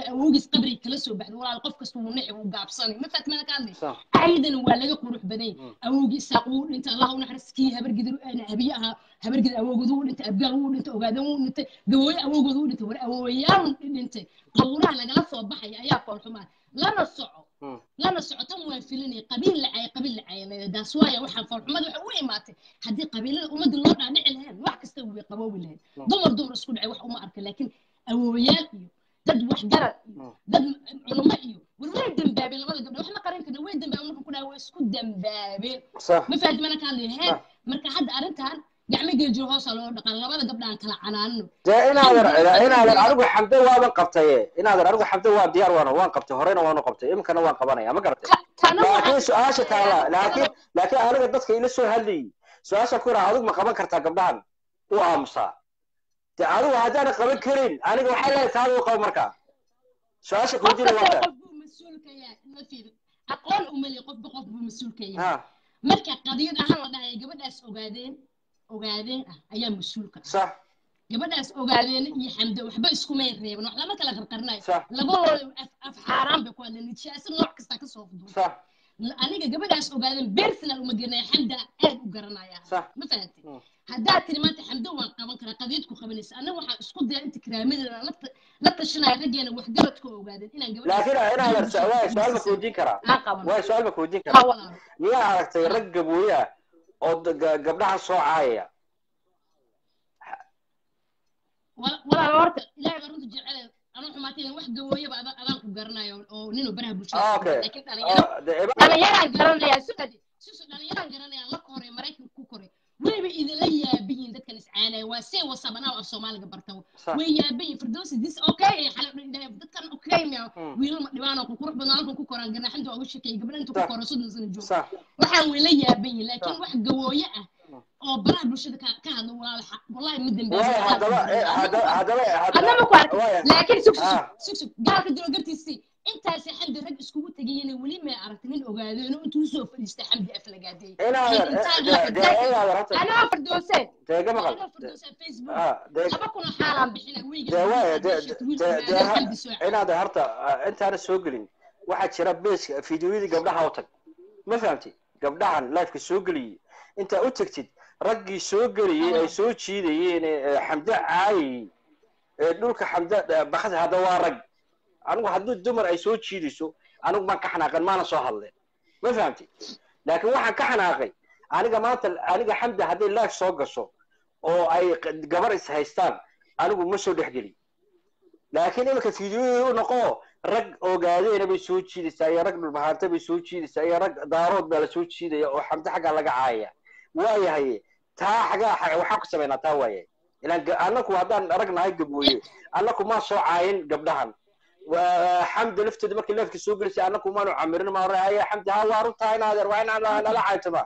awowgiis qabriga kala soo baxday walaal qof kasta wuu nixi wuu gaabsanay ma fahat mana ka hadlay sax ayadana waa laga qurux badan Mm. awowgii isaaq wuu dhintay allah u naxariis kii habargidir habiye ahaa habargidir awowgooda wuu dhintay abgaal wuu dhintay ogaadan wuu dhintay gabooye awowgooda wuu dhintay war awowayaal dhintay qawraha lagala soo baxaya ayaa foolxumaa lana soco Mm. lana socotan waan filinaya qabiil lacay qabiil lacay daas waaya waxaan foolxumada waxa u imaatay haddii qabiilada ummadda loo dhaadhici lahayn wax kasta way qaboobi lahayn Mm. dumar dumar isku dhacay wax uma arka laakiin awowayaal iyo dad waxgarad iyo Mm. dad culamo iyo war way dambaabeen labada gabdhood wax ma qaran karna way dambaabeen marka ku dhaha way isku dambaabeen sax ma fahamti mana ka hadlayo hee Ah. marka hadda arrintan gacmo geejiyo hoosa loo dhaqan labada gabdhaan kala canaanno dee inaadan inaadan anigu xamde waaban qabtaye inaadan anigu xamde waa diyaar waana waan qabtay horeyna waanu qabtay iminkana waan qabanaya ma garatay Ta- tana laakiin waxaa- su-aasha taala laakiin laakiin aniga dadka ila soo hadlayay su-aasha ku yidhaha adigu ma qaban kartaa gabdhahan u aamusaa de adigu haddaana qaban karin aniga waxay leedahay taada u qabo markaa su-aasha qof kuweydiina waa kasta taa qof buu mas-uul ka yahay ma fiiri aqoon umali qofba qof buu mas-uul ka yahay ha marka qadiyad ahaan la dhahaya gabadhaas ogaadeen ogaadeen ah ayaa mas-uulka ah sax gabadhaas ogaadeen iyo xamdo waxba iskumay reeban wax lama kala qarqarnayo sax labadooda af af xaaraan bay ku hadleen nijaasa nooc kasta ka soo fuduun sax aniga gabadhaas ogaadeen personal uma garanaya xamda aad u garanaya Sax. ma fahantay Mm. haddaad tiri maanta xamdo waan qaban karaa qadiyad ku qabanaysa anaga waxaan isku daya inta karaamadeeda la ta- la tashanaya raggeena waxgaradka ogaadeen inaan laakiin inaadan su- waay su-aal ma kuweydiin karaa aan qaban waay su-aal ma kuweydiin ha karaa walaalo miyaa aragtay rag gabooye ah oo da- ga- gabdhaha soo caayaya Wala- walaalo horta ilaahay baa runta jecel anuu xumaatay wax gawooyaba ada- adaan ku garanayo oo ninuu baraha bulshada Ah, ku okay. jiro. laakiin dhalinyaro oo de eba- dhalinyaraan garanaya sugadi susu dhalinyaraan garanaya la koray maraykanka ku koray wayba idinla yaabiyin dadkan iscaanaya waa see wasabanaa af soomaaliga barta Sax. way yaabiyin firdowsi this okay ee xala dhindhahay dadkan okay miya Hmm. wiilal ma dhibaan oo ku qurux badan halkan ku koraan ganaxinta waa u sheekeeyay gabdha inta ku Sax. koro soddon sano jooga sax waxaan wayla yaabiyin laakiin Sax. wax gawooye ah Hmm. oo baraha bulshada ka ka hadlo walaal xa- wallahi ma waay haddaba eh, haddaba haddaba adnama ku arkay waay laakiin sug sug Ah. sug sug gaalka dilo gartiisii intaasi xamdi rag iskugu tegayeen weli may aragtay nin ogaadeeno intuu usoo fadhiistay xamdi aflagaadeey inaadan intaan de- la- de- inaadan horta anaa fardooseen deega maqal anaa fardooseen facebook ah de- laba kun oo xaalaan bixina wiiga de waay de de de- de xamdi soo inaadan horta ah, intaana soo gelin waxaa jira beeska fideoyadii gabdhaha u tag ma fahamtid gabdhahan lifeka soo geliyey intaa u tagtid raggii soo geliyey ay soo jiidayeen ee xamdo caayayey ee dhulka xamdo bakad hadda waa rag anigu haddii dumar ay soo jiidayso anigu maan ka xanaaqan maana soo hadleen ma fahamtid laakiin waxaan ka xanaaqay aniga maanta aniga xamda hadday life soo gasho oo ay q- gabar is haystaan anigu ma soo dhexgelin laakiin iminka fideoyada u noqo rag ogaadeena bay soo jiidaysaa iyo rag dhulbahaanta bay soo jiidaysaa iyo rag daarood baa la soo jiidaya oo xamdo xaggaa laga caayaya waayahay taa xagaa xa- waxaan ku samaynaa taa waayahay ilaan ga- annaku haddaan rag nahay gabooye annaku maa soo caayin gabdhahan waa xamda lafteeda markii leefka soo gelisay annaku maanu camirin maa haya xamdi ha waa runtaa inaadeer waa inaan nala caaytama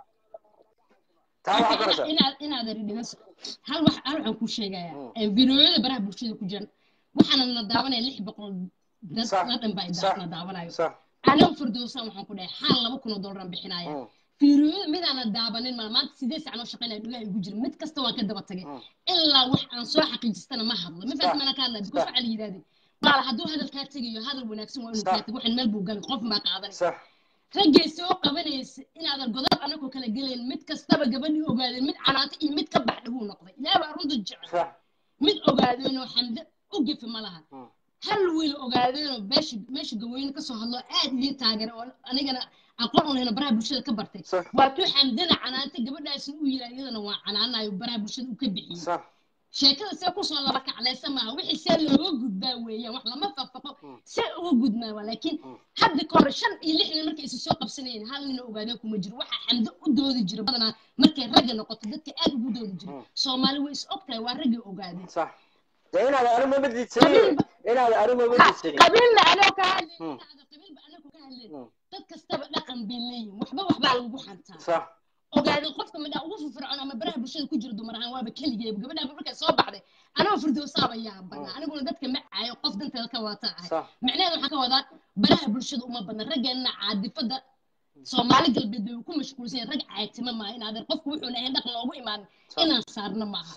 taa waxaa karaysaa inaad inaad dhigaso hal wax hal waxaan kuu sheegayaa Mm. ee videoyada baraha bulshada ku jiran waxaana na daawanaya lix boqol dad Sax. la dhan baa Sax. na daawanayo sax aniga firdowsaan waxaan ku dhahay xaal laba kun oo doolaraan bixinaya Mm. fiiriyooda midaana daabanin ma maanta sideed sac noo shaqaynaya dhugaha igu jira mid kasta waan ka daba tagay Mm. ilaa wax aan soo xaqiijistana ma hadlo ma Sax. fahat mana ka hadlaya because Sax. waxaa la yidhahday walaal hadduu hadal kaa tegayo hadal wanaagsan waa inuu Sax. kaa tago waxan meel buu galay qof baa qaadanay sax raggay soo qabanaysa inaadan godob anagoo kala gelayn mid kastaba gabadhii ogaadeen mid canaanta iyo mid ka baxdha wuu noqday ilaah baa runta jecel sax mid ogaadeenoo xamde u gefi ma laha Mm. hal wiil ogaadeenoo meesha meesha gaweyne kasoo hadlo aad ii taageeray oo anigana aqoon u lehna baraha bulshada ka bartay sax waa tuu xamdana canaantay gabadhaasna u yidhaa iyadana waa canaanayo baraha bulshada u ka bixiyey sax sheekada see kusoo laba kaclaysa maaha wixii see looga gudbaa weeyaan wax lama faqfaqo Mm. see uga gudmaa waa laakiin Mm. hadda ka hor shan iyo lix nin markay isu soo qabsanayeen hal nina ogaadeen kuma jiro waxaa xamdo u doodi jira badanaa markay ragga noqoto dadka aad ugu doodi jira Mm. soomaali way is og tahay waa raggii ogaadeen sax de inaad anigu ma diidsanin Qabiilba- inaad anigu ma Ha, diidsanin qabiilna anoo ka hadleen Mm. qabiilba anoo ka hadleen Mm. dad kastaba dhaqan bay leeyihin waxba waxbaa lagu xantaa sax ogaadeen qofka midhaa ugu firfircoon ama baraha bulshada ku jira dumar ahaan waaba keligeeba gabadhaaba markay soo baxday anoo firdowsaaba yaabanaa aniguna dadka ma caayo qof danteeda ka wata ahay sax micnaheeda waxaan ka wadaa baraha bulshada uma badna raggeenna caadifada soomaali galbeed bay ku mashquulsan yihiin rag caaytimo maaha in adeer qofku wuxuu lahayn dhaqan loogu imaanin Sax. inaan saarno maaha sax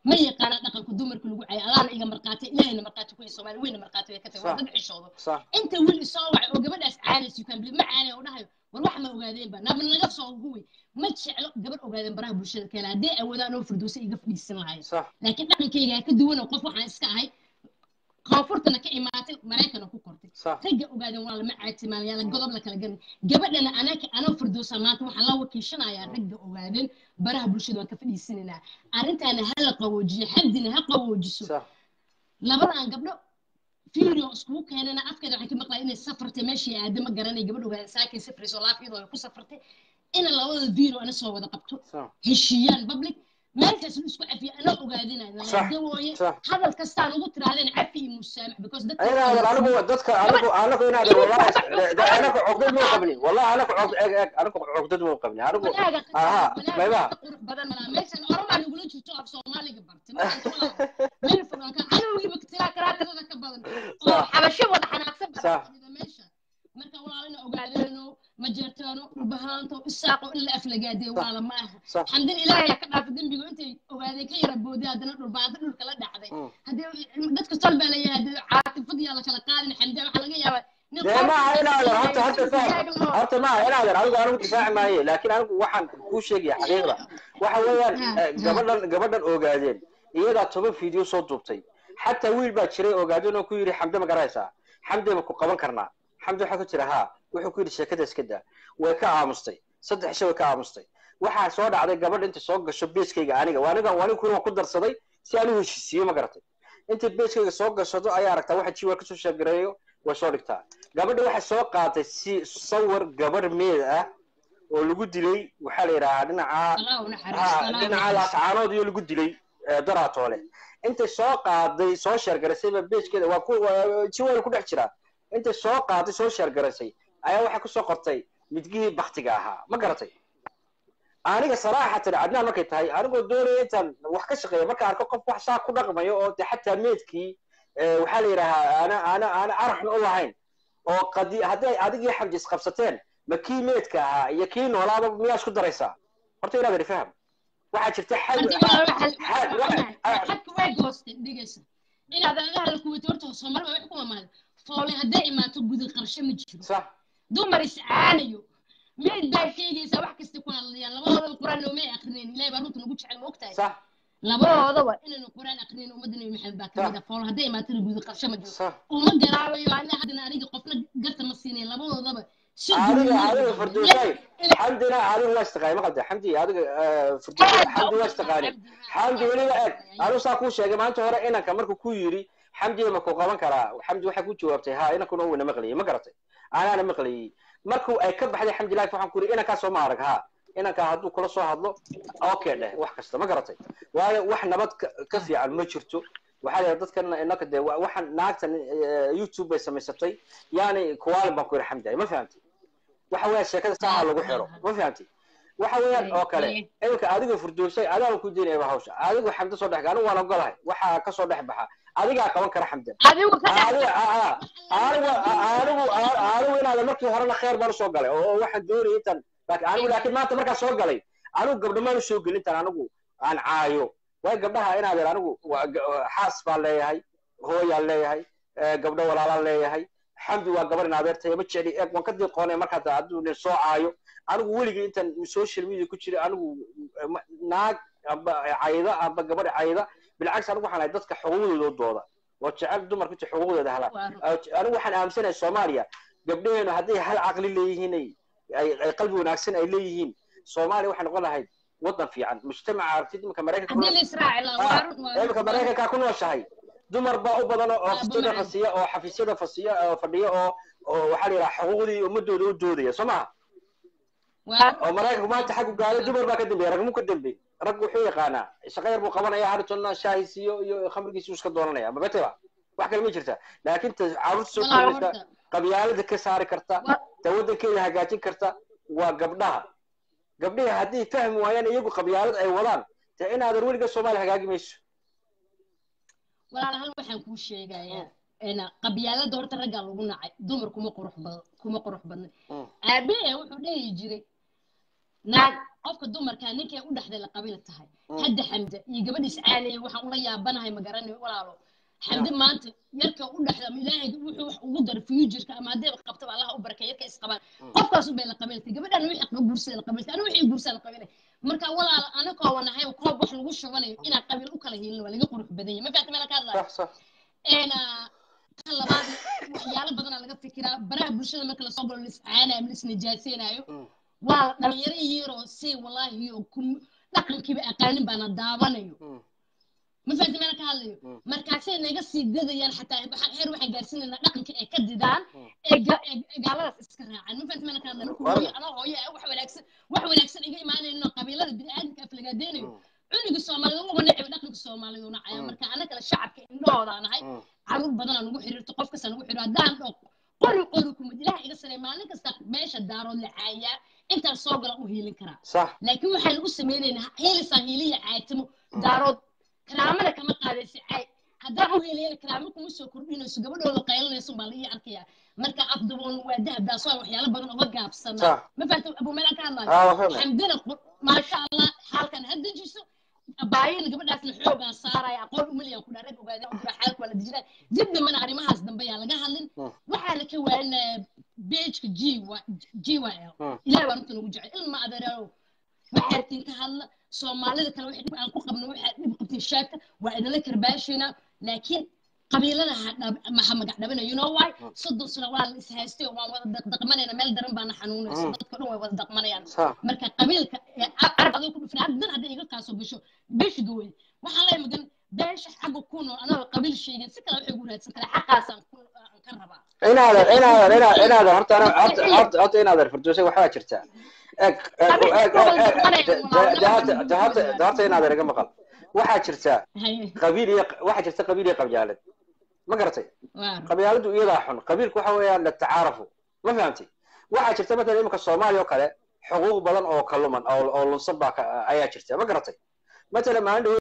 ma yaqaana dhaqanka dumarka lagu caayo alaana iga marqaatay ilaahayna marqaati ku soomaali weyna marqaati way ka tahay waa Sax. dad xishoodo sax inta wiil isoo wacay oo gabadhaas caanaysa yukaan bili ma caanay oo dhahayo war wax ma ogaadeen ba naaba naga soo guwi ma jeclo gabadh ogaadeen baraha bulshada keena haddii awoodaan oo firdowsa iga fadhiisan lahayn sax laakiin dhaqankayga ka duwan oo qof waxaan iska ahay koonfurtana ka imaatay maraykana ku kortay sax ragga ogaadeen waa lama caatimaalayaa godob la kala garan gabadhana anaka anoo firdowsa maanta waxaan la wakiishanayaa ragga ogaadeen baraha bulshada waan ka fadhiisanaynaa arrintaana ha la qawoojiyo xabdina ha qawoojiso sax labadan gabdho video iskugu keenana afkeeda waxaan ka maqlaya inay safartay meeshii aada ma garanay gabadh ogaadeen saakay safrayso laafiyadoo ay ku safartay ina labada video ana soo wada qabto sax heshiiyaan public meelkaas la isku cafiya ana ogaadinaya Sax, dawooye sax. hadal kastaan ugu tirahdeen cafi iyo musaamax because dadka ayna anigu dadka anigu anigu inaad wallahi anaku cogdad muu qabni wallahi anaku cog eg eg anaku cogdad muu qabni anigu wanaaga aha wanaaga maybaha qurux badan malaa meeshan oromaa nagula jirto af soomaaliga bartay markaan walaal meel fogaanka anowgiiba tiraa karaatirada ka badan oo Sax. xabasho wada xanaaqsan Sax. badan fadhida meesha marka walaalina ogaadeeno ma jeertaano dhulbahaanto isaaqo in la aflagaadee waala ma aha sax xamdin ilaahay ka dhaafa dembiga intay ogaadeen ka yara booday haddana dhulbaanta dhulka la dhacday Mm. haddii dadka tol baa leeyahay haddii caatifad yaa la kala qaadin xamdi waxaa laga yaabaa nin dee qof maaha inaadan horta iska horta faham istaagno. horta maaha inaadan anigu anigu difaaci maaye laakiin anigu waxaan kuu sheegaya xaqiiqda waxa weeyaan Ha, eh, ha. gabadhan gabadhan ogaadeen iyadaa toban video soo duubtay xataa wiil baa jiray ogaadeen oo ku yidhi xamde ma garanaysaa xamde ma ku qaban karnaa xamde waxaa ku jira haa wuxuu ku yidhi sheekada iska daa way ka aamustay saddex shay way ka aamustay waxaa soo dhacday gabadh inta soo gasho beeskayga aniga waa aniga waa aniga kuna ku darsaday si aan u heshiisiiyo ma garatay inta beeskayga soo gashado ayaa aragtaa waxa jiwa kasoo sheegareeyo way soo dhigtaa gabadha waxay soo qaatay si sawir gabadh meed ah oo lagu dilay waxaa la yidhahaa dhinaca Allah u naxariisto, ha, Allah u dhinaca naxariisto. laascaanood iyo lagu dilay eh, daraatoole intay soo qaaday soo sheergaraysayba beejkeeda waa ku waa- jiwal ku dhex jiraa intay soo qaaday soo sheergaraysay ayaa waxay kusoo qortay midgihii baktiga ahaa ma garatay aniga saraaxatan cadnaan markay tahay anigoo doonaya intaan wax ka shaqeeya marka arko qof wax saa ku dhaqmayo oo de xataa meedkii eh, waxaa la yidhahaa ana ana ana araxna u lahayn oo qadi hadday adigii xamdi isqabsateen ma kii meedka ahaa iyo kii noolaaba miyaa isku daraysaa horta inaad faham waxaa jirta xal Hadda waa waxa- xal- waxa- ah. xadka way goosteen, dhegeysa. inaad agaha la kuwato horta Soomaali waa wax ku amaanay. Foole hadday imaato guda qarsho ma jiro. sax dumar iscaanayo mid baa sheegaysa wax kasta ku hadlayaan labadoodaba quraan noomay akrineen ilaahay baa runta nagu jecel ma ogtahay sax labadoodaba inaynu quraan akrineen ummadda nabi maxamed baa kamid ah fool hadday imaatada guda qarsho ma jiro sax uma garaabayo ana haddana aniga qofna garta ma siinayn labadoodaba si adiga duuban adiga u fardoosay Ilaahay- xamdina adiga waa istaqaani ma qalda xamdi adiga fardoosay xamdi waa istaqaani xamdi weliba eg anigu saa kuu sheegay maanta hore inanka markuu ku yidhi xamdiga ma ku qaban karaa xamdi waxay ku jawaabtay ha inankuna uuna maqlayay ma garatay anaana maqlayay markuu ay ka baxday xamdi life waxaan ku yidhi inankaa soo ma arag ha inankaa hadduu kula soo hadlo okay dheh wax kasta ma garatay waayo wax nabad ka- ka fiican ma jirto waxaa la dadkan inaka dee wa- waxaan naagtan eh, youtube bay samaysatay yani kuwaalin baan ku yidhi xamdi ma fahamtay waxa weeyaan sheekada saaha lagu xiro ma fahamtay waxa weeyaan oo kale iminka adiga furdoosay adaan ku diinayba hawsha adigu xamdo soo dhex anigu waan ogolahay waxaa ka soo dhex baxa adigaa qaban kara xamdan adigu ka adiga aa anigu anigu anigu inaada markii horena khayr baan usoo galay oo waxaan doonayay intaan laakiin anigu laakiin maanta markaan soo galay anigu gabdho maan usoo gelin intaan anigu aan caayo waayo gabdhaha inaadeer anigu waa ga- xaas baan leeyahay hooyaan leeyahay eh, gabdho walaalaan leeyahay xamdi waa gabar in adeertay ma jecli eeg waan ka diiqoonay markaa hadduu nin soo caayo anigu weligii intaan social media ku jiray anigu eh, ma- naag amba cayda amba gabadh cayda bilcagsi anigu waxaan ahay dadka xuquuqdooda dooda oo jecel dumarku inta xuquuqdooda helaan anigu waxaan aaminsanahay soomaaliya gabdhaheenu hadday hal caqli leeyihiin ay ay- ay qalbi wanaagsan ay leeyihiin soomaaliya waxay noqon lahayd wadan fiican mujtamaca aragtid iminka maraykanka haddii la israaci lahaa waa run waa iminka run maraykankaa ku nooshahay dumar baa u badan oo Waa ofisyada dumar. fasiya oo xafiisyada fasiya oo fadhiya oo oo waxaa la yidhaha xuquuqdii ummadooda u doodaya soo maha waa oo maraykanku maanta xaggu gaaday dumar baa ka dambeeya ragmu ka dambeey rag wuxuu yaqaanaa shaqo yar buu qabanaya haritonna shaahiisiyo iyo khamrigiisu iska dooranaya mabateba wax kale ma jirta laakiin ta caruurta soo walaa koraysa horta qabyaalada ka saari karta Wa- ta waddankeeda hagaajin karta waa gabdhaha gabdhihi haddii fahmi waayaan iyagu qabyaalad ay wadaan dee inaadan weliga soomaaliya hagaagi mayso walaal hal waxaan kuu sheegayaa ina qabyaalada horta raggaa lagu nacay dumar kuma qurux badan kuma qurux badna Mm. aabee wuxuu dhehi jiray naag qofka dumarka ninkay u dhexday la qabila tahay hadda xamde iyo gabadhiis caaliya waxaan ula yaabanahay ma garanayo walaalo xamde maanta yarka u dhexda ama ilaahay wuxuu wax ugu dara futureka ama haddayba qabtaba allaha u barakay yarka isqabaan qofkaas unbay la qabilatay gabadhan wixii qa guursada la qabilatay aniga wixii guursaa la qabilay marka walaalo anakoo wanahay koob wax lagu shubanayo inaan qabiil u kala hiilin waa laga qurux badan yahay ma fahamta meela ka hadlayo صح صح tan labaad waxyaalo badanaa laga fikiraa baraha bulshada marka lasoo galo liscaanayo ama lisnijaaseynaayo waa dhalinyaro yaroo si wallaahi oo ku- dhaqankiiba aqaanin baana daawanayo ma fahamta meela ka hadlayo markaasay naga sii dadayaan xataa waxa- heer waxaan gaarsiinaynaa dhaqanka ay ka didaan ee ga- ee gaaladaas iska raacaan ma fahamta meela ka hadlayo marka hooyo anoo hooyo ah wax wanaagsan wax wanaagsan iga imaanayno qabiilada bini'aadamka aflagaadeynayo cunugii soomaalida uba necib dhaqanka soomaalida nacaya marka anagala shacabka indhahooda nahay caruur badanaa nagu xiriirto qof kasta nagu xiriiro haddaan dho qori qori kumid ilaah iga sareey maalin kasta meesha daarood la caayaa intaan soo gala u hiilin karaa صح laakiin waxaan u sameynaynaa hiilisaan hiiliya caatimo daarood karaamada kama qaadaysa caay haddaan u hiiliyana karaamo kuma soo kordhinayso gabadhooda qaylinayso baa la ii arkayaa marka afdaboon waa dahab daasoo waxyaalo badan uga gaabsanaa صح ma fahamta abu meelaan ka hadlayo اه وفهمت xamdina qur- maasha allah xaalkan ha dejiso baayina gabadhaasna xoogaa saaraya aqoon umaliyan ku dhaarag ogaadeen udura xaalka waa la dejinaa dib dambana arrimahaas dambe yaa laga hadlin Mm. waxaana ka waaninaya beejka g g y l Mm. ilahay baa runta nagu jecel ilma adeereeyo waxaartiin ka hadla soomaalida kale wixii dhib aan ku qabno waxaad dhib qabtiin sheegta waa idinla karbaashaynaa laakiin qabiilada ha dhab- ma ha magac dhabina you know why soddon sano waa la ishaystay oo waan wada daqdaqmanayna meel daran baana xanuunayso Mm. dadka dhan way wada daqmanayaan صح marka qabiilka ee carab adoo ku dhufin haddan hadday iga kaasoo gasho beeshiga wey waxaan leeyahay magan beesha xagga ku nool anagoo qabiil sheegin si kale waxay ugu raadsan karaa xaqaasaan ku aan ka rabaa inaadan inaadan ina- inaadan horta ana horta horta horta inaadan firdowsay waxbaa jirtaa eeg eeg eeg eeg eeg de horta de horta de horta inaadan iga maqal waxaa jirtaa haye qabiil iyo waxaa jirta qabiil iyo qabyaalad ma garatay waa qabyaaladu iyadaa xun qabiilku waxa weeyaan latacaarafu ma fahamtay waxaa jirta matalan imika soomaaliya oo kale xuquuq badan oo kaluman oo oo lunsan baa ka- ayaa jirta ma garatay matalan maalin dhawo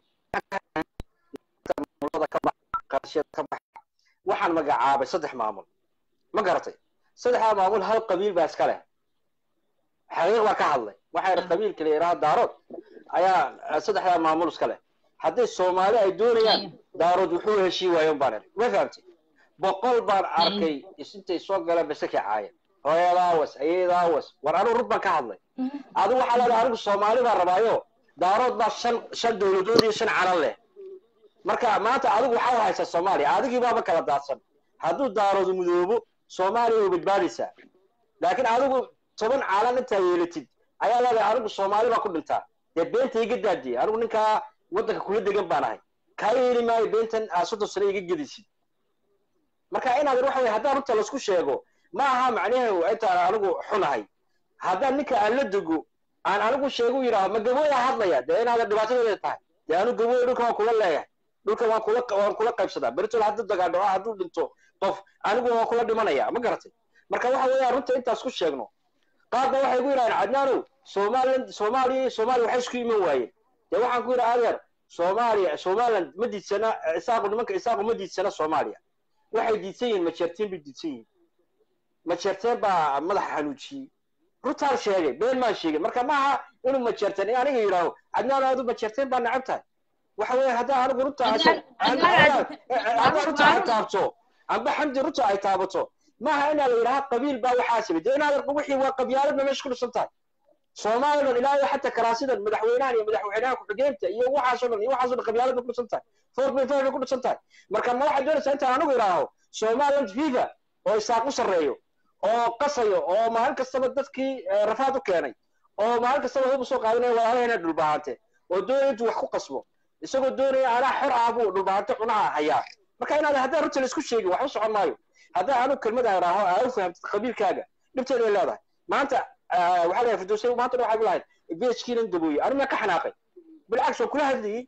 maamulada ka bax qarashiyada ka bax waxaan magacaabay saddex maamul ma garatay saddexdaa maamul hal qabiil baa iska leh xaqiiq baa ka hadlay waxaa yidhi qabiilka la yidhaha daarood ayaa saddexdaa maamul iska leh hadday soomaali ay doonayaan daarood wuxuu heshii waayon baan idhi ma fahamtay boqol baan arkay isintay soo galeen basakii caaya hooyadaawas ayadaawas war anigu rug baan ka hadlay adigu waxaa leedahay anigu soomaali baan rabaayo daarood baa shan shan dowladood iyo shan calan leh marka maanta adigu waxaa haysaa soomaaliya adigii baaba kala daadsan hadduu daaroodu mudoobo soomaaliya way badbaadaysaa laakiin adigu toban calan intaa yeelatid ayaa leedahay anigu soomaali baa ku dhintaa dee beenta iga daadiye anigu ninkaa waddanka kula degan baan ahay kaa yeeli maayo beentan aa soddon sano iga gedisid marka inaad waxa weye haddaan runta laisku sheego ma aha macnaheedu intaan anigu xunahay haddaan ninka aan la dego aan anigu sheegu yidhaaho ma gabooya hadlaya dee inaadan dhibaatadeeda tahay dee anu gabooya dhulka waan kula leeyahay dhulka waan kula waan kula qaybsadaa beritol hadduu dagaadhaco hadduu dhinto qof anigu waan kula dhimanaya ma garatay marka waxa weeyaan runta intaas ku sheegno qaarna waxay ku yidhahdeen cadnaanow somaliland soomaaliya soomaaliya waxay isku iman waayeen dee waxaan ku yidhi adeer soomaaliya somaliland ma diidsana isaaqu nimanka isaaqu ma diidsana soomaaliya waxay diidsan yihiin majeerteen bay diidsan yihiin majeerteen baa madaxa xanuujiyey runtaan sheegay been maan sheegin marka maaha inuu majeerteen in aniga yidhaaho cadnaan adu majeerteen baa necab tahay waxa weeye haddaan anigu runta haddaan runta ay taabto amba xamdi runta ay taabato maaha inaa la yidhaha qabiil baa waxaa sabay dee inaad wixii waa qabyaaladna meesha ku dhisan tahay soomaaliland ilaa iyo xataa karaasidan madaxweynahan iyo madaxweynaha ku-xigeenka iyo waxaasoo dhan iyo waxaasoo dhan qabyaalad bay ku dhisan tahay four bay five bay ku dhisan tahay marka ma waxaad doonaysaa intaan anigu idhaaho somaliland fifa oo isaaq u sarreeyo oo qasayo oo maalin kastaba dadkii rafaad u keenay oo maalin kastaba hub usoo qaadanaya walaalaheenaa dhulbahante oo doonaya intuu wax ku qasbo isagoo doonaya anaa xor ah buu dhulbahante cunaha hayaa marka inaad haddaan runta laisku sheegin wax u socon maayo haddaan anigu kelmad aan idhaaho aa u fahamtid qabiilkaaga dhibteeda way leedahay maanta waxaa leeyahay firdowsay maanta waxay ku lahayd beejkiinan gabooye anigu maa ka xanaaqay بالعكس وكل هذه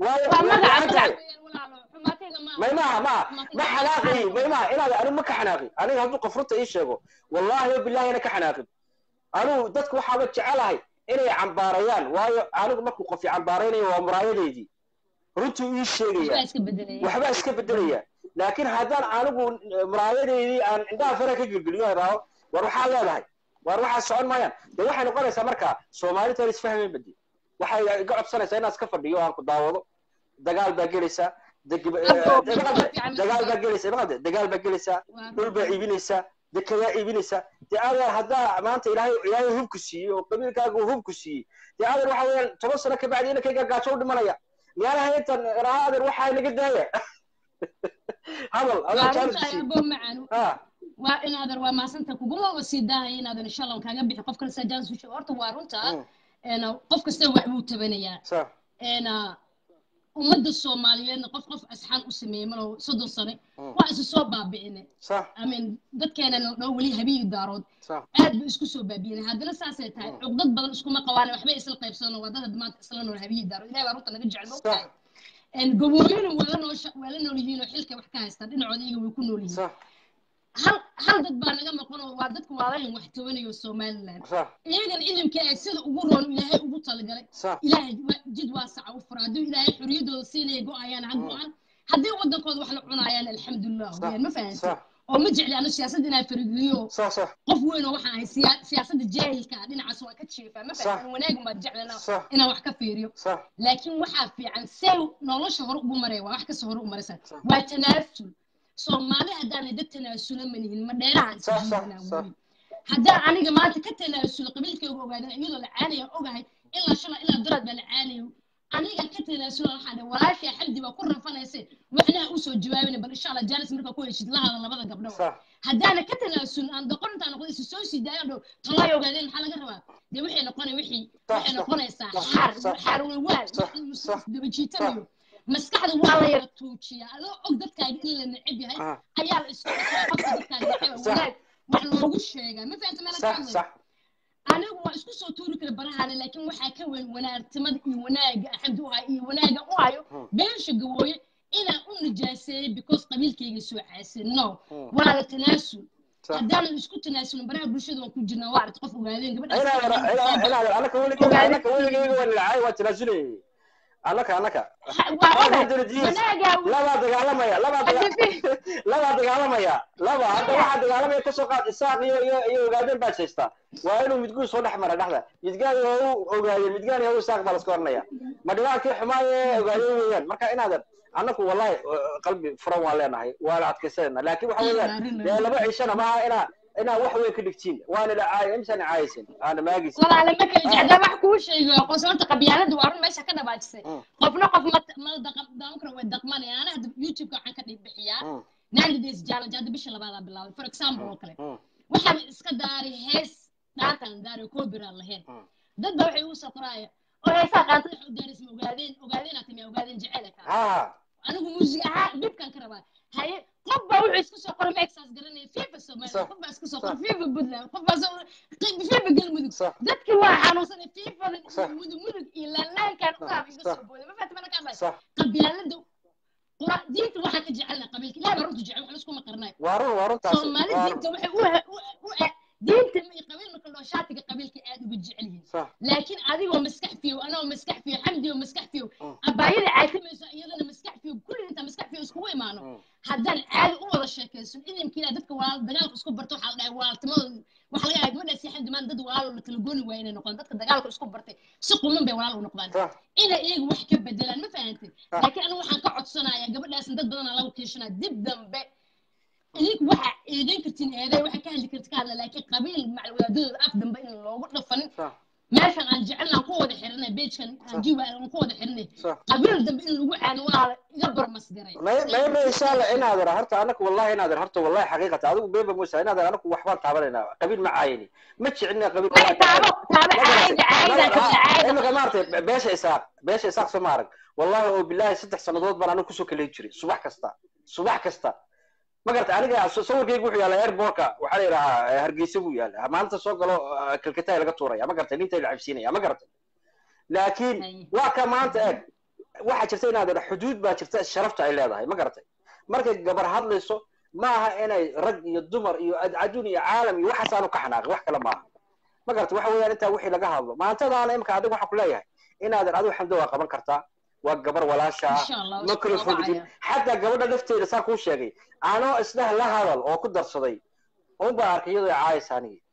ما ما ما ما حناقي ما ما انا انا ما كحناقي انا هذو قفرته اي شيغو والله بالله انا كحناقي انا dadku waxa ba jecelahay inay cambaarayaan waayo anigu markuu qof cambaaraynayo waa muraayadeedii runtuu ii sheegaya waxba iska bedelaya laakiin haddaan anigu muraayadeedii aan indhaha fara ka gelgeliyo idhaaho war waxaa leedahay waar waxaa socon maayaan dee waxay noqonaysaa marka soomaalita aan isfahmayn badi waxay iga codsanaysaa inaan iska fadhiyo aan ku daawado dagaal baa gelaysaa deg- eh, Abdo, eh, waa maqalde, fiican, dagaal baa maqalde. gelaysaa maqalde, dagaal baa gelaysaa Waa dhul baa iibinaysaa dekedaa iibinaysaa dee adeer haddaa maanta ilaahay ilaahay hubku siiyey oo qabiilkaaga uu hubku siiyey dee adeer waxa weeyaan toban sano kabacdi inankayga gaajo u dhimanaya miyaana haytan raha adeer waxaa naga daaya hadal waa adoo jaalis runtaa siiyey abo macaan ha waa inaadan waa maasanta kuguma wa sii daahaya inaadan insha allah kaaga bixi qof kale sajaanis usheego horta waa runtaa Mm. een, qof kasta wax buu tabanayaa sa een, ummadda soomaaliyeedna qof qof asxaan u sameeyey malo soddon sane Mm. waa isu soo baabi'ine sa amin dadkeenana dhow weli habiyi daarood sa aad bay isku soo baabi'inay haddana saasay tahay cuqdad badan iskuma qabaan waxbay isla qaybsadaan waa dad maanta isla nool habiyi daarood ilahay baa runta naga jecel mogtahay gaboolina waa la nool waa la nool yihiin oo xilka wax ka haystaan dhinacooda iyaga way ku nool yihiin sa hal hal dad baa naga maqan oo waa dadka waalahan wax tabanayo somaliland sa iyagan ilimka ay sida ugu roon ilaahay ugu talagalay sa ilaahay wa- jid waasaca u fura hadduu ilaahay xorriyadooda siinaya go-ayaan ha go-aan haddii wadankooda wax la cunayaan alxamdulilah Sax, weyaan ma fahanti sax. oo ma jecli anu siyaasad inaan farigeliyo sa sa qof weyn oo waxaan ahay siya- siyaasadda jaahilka ah dhinacaas waan ka jiifaa ma Sax. fahanti wanaagun baan jeclana Sax. inaan wax ka fiiriyo sa laakiin waxaa fiican see nolosha hore ugu maraya waa wax kasta hore u maraysa waa tanaasul soomaali haddaanay dad tanaasula manihin ma dheerahan Sax, sax, isjiidanaa sax. weli haddaan aniga maanta ka tanaasulo qabiilkayga ogaadan iyadoo la caanaya ogahay ilaa shala ilaa daraad baa la caanayo aniga ka tanaasulo waxaa dhe walaashay xamdi baa ku rafanayse waxnaha usoo jawaabina bal insha allah jaalis markaa ku heshid lahada labada gabdho sa haddaana ka tanaasulin aan doqon intaan noqdo isu soo sii daayo dhow talay ogaadeen maxaa laga rabaa dee waxay noqonay wixii Sax, waxay sax, noqonaysaa sax, xaar sax, xaar walwaal sax, sax, daba jiitanayo maskaxda waa la yara tuujiyaa adoo og dadkaaga in la neceb yahay Ah. ayaa la isku qasbaa qofka dadkaaga neceba Sax. wanaag wax loogu sheegaa ma fahanta meela ka sa hadlay sa anigu waa isku soo tuuri kara barahaana laakiin waxaa ka weyn wanaagtimada iyo wanaaga axamdi u hayo iyo wanaaga u hayo beesha gabooye inaan u nijaaseeyey because qabiilkayga soo caasin no Hmm. waa la tanaasul Sax. haddaanan isku tanaasulin baraha bulshada waan ku jirnaa waa aragti qof ogaadeen inaadan inaadan gabadhaas anaka weligeyga anaka weligeyga waa nilacay waa tanaasulay anaka anaka wanaagaa labaa dagaalamaya labaa daga- labaa dagaalamaya laba hadda waxaa dagaalamaya kasoo qaad isaaq iyo iyo iyo ogaadeen baa haystaa waa inuu midguun soo dhex mara dhexda midgaan waa u ogaadeen midgaan waa u isaaq baa laska oranaya ma dhibaatkii xumaaye ogaadeen weeyaan marka inaadan annaku wallahi uh, qalbi furan waan leenahay waana adkaysanayna laakiin waxa weeyaan dee laba cishana maaha inaa inaa wax weyn ka dhigtiin waana dhacaay imsana caayaysin aana maagaysin walaale ma kala jecdaa wax kuu sheego qoos horta qabyaalada waa run meesha ka dhabaajisay Mm. qofna qof ma ma daqan daawan kara way daqmanayaan ana hadda youtube-ka waxaan ka dhig bixiyaa Mm, ninety days challenge hadda bisha labaadaa bilaabay for example oo kale mm, waxaan iska daaray hees dhaantaan daaray copyright lahayn Mm. dad baa waxay ugu soo qoraaya oo heesaa dhaantada wax u daaraysa ma ogaadeen ogaadeen aad timi ogaadeen jecele kaa ha anigu muusig ahaan dhibkan ka rabaa haye qof baa wuxuu isku soo qoray maxaas garanaya fifa soomaaliya Sax. qof baa isku soo qoray fifa puntland qof baa soo fifa galmudug Sax. dadki waa xanuunsanay fifadan iyo Sax. mudug mudug iyo laanlaankan ugaab iga Sax. soo booday ma fahamta mana ka hadlay sax qabyaalada qura diinta waxaan ka jecelnahay qabiilka ilaah baa runta jecel wax laskuma qarnayo waa run waa runtaas soomaali waa run. diinta waxay u u- u diinta iyo qabiil marka loo shaatiga qabiilka aad uga jecel yihiin sax laakiin adigoo maskax fiyow anagoo maskax fiyow xamdi oo maskax fiyow Mm. abaayada caatimayso iyadana maskax fiyow kulli inta maskax fiyow iskugu imaano Mm. haddaan caadi u wada sheekaysan idinka ilaa dadka walaal dagaalka isku barto waxaa la dhahay walaaltimadooda waxaa laga yahay gabadhaas iyo xamdi maan dad walaalo la kala gooni waaya inay noqdaan dadka dagaalka isku bartay si quman bay walaal u noqdaan sax inay iyaga wax ka bedelaan ma fahantay Ah. laakiin anigu waxaan ka codsanayaa gabadhaasna dad badanaa lagu kiishanaa dib dambe idinku waxa eedayn kartiin eeday waxa ka hadli karti ka hadla laakiin qabiil macalwadaadadooda af dambe in loogu dhafanin sax meeshan aan jecelnaan ku wada xiranay beejkan aan jiwa aan ku wada xiranay sax qabiil dambe in lagu caano walaala iga barmasgaray may may may insha allah inaadan horta anaku wallahi inaadan horta wallahi xaqiiqata adigu beeba musa inaadan anaku waxbaan taabanayna qabiil ma caayini ma jecelina qabiil Ay, taabo taabo caayda caayda ka caayda imika maaragtay beesha isaaq beesha isaaq soo maarag wallahi oo bilahi saddex sannadood baan anigu kusoo kaleyn jiray subax kasta subax kasta ma garata aniga so- sawirkaygu wuxuu yaalla airbortka waxaa la yidhahaa eh, hargeysa buu yaalla maanta soo galo eh, kalkataay laga tuuraya ma garata ninta la cabsiinaya ma garata laakiin Ay. waa ka maanta eeg waxaa jirta inaad idha xuduud baa jirta sharafta ay leedahay ma garatay markay gabar hadlayso ma aha inay rag iyo dumar iyo adcaduun iyo caalam iyo waxaas aanu ka xanaaqin wax kale maaha ma garata waxa weeyaan intaa wixii laga hadlo maantadaana imika adiga waxaan ku leeyahay inaadan adigu xamdo waa qaban kartaa waa gabar walaasha ah insha allah ma kala fogdin xataa gabadha lafteeda saa kuu sheegay anoo isdheh la hadal oo ku darsaday un baa arkay iyadoo caayaysa anigi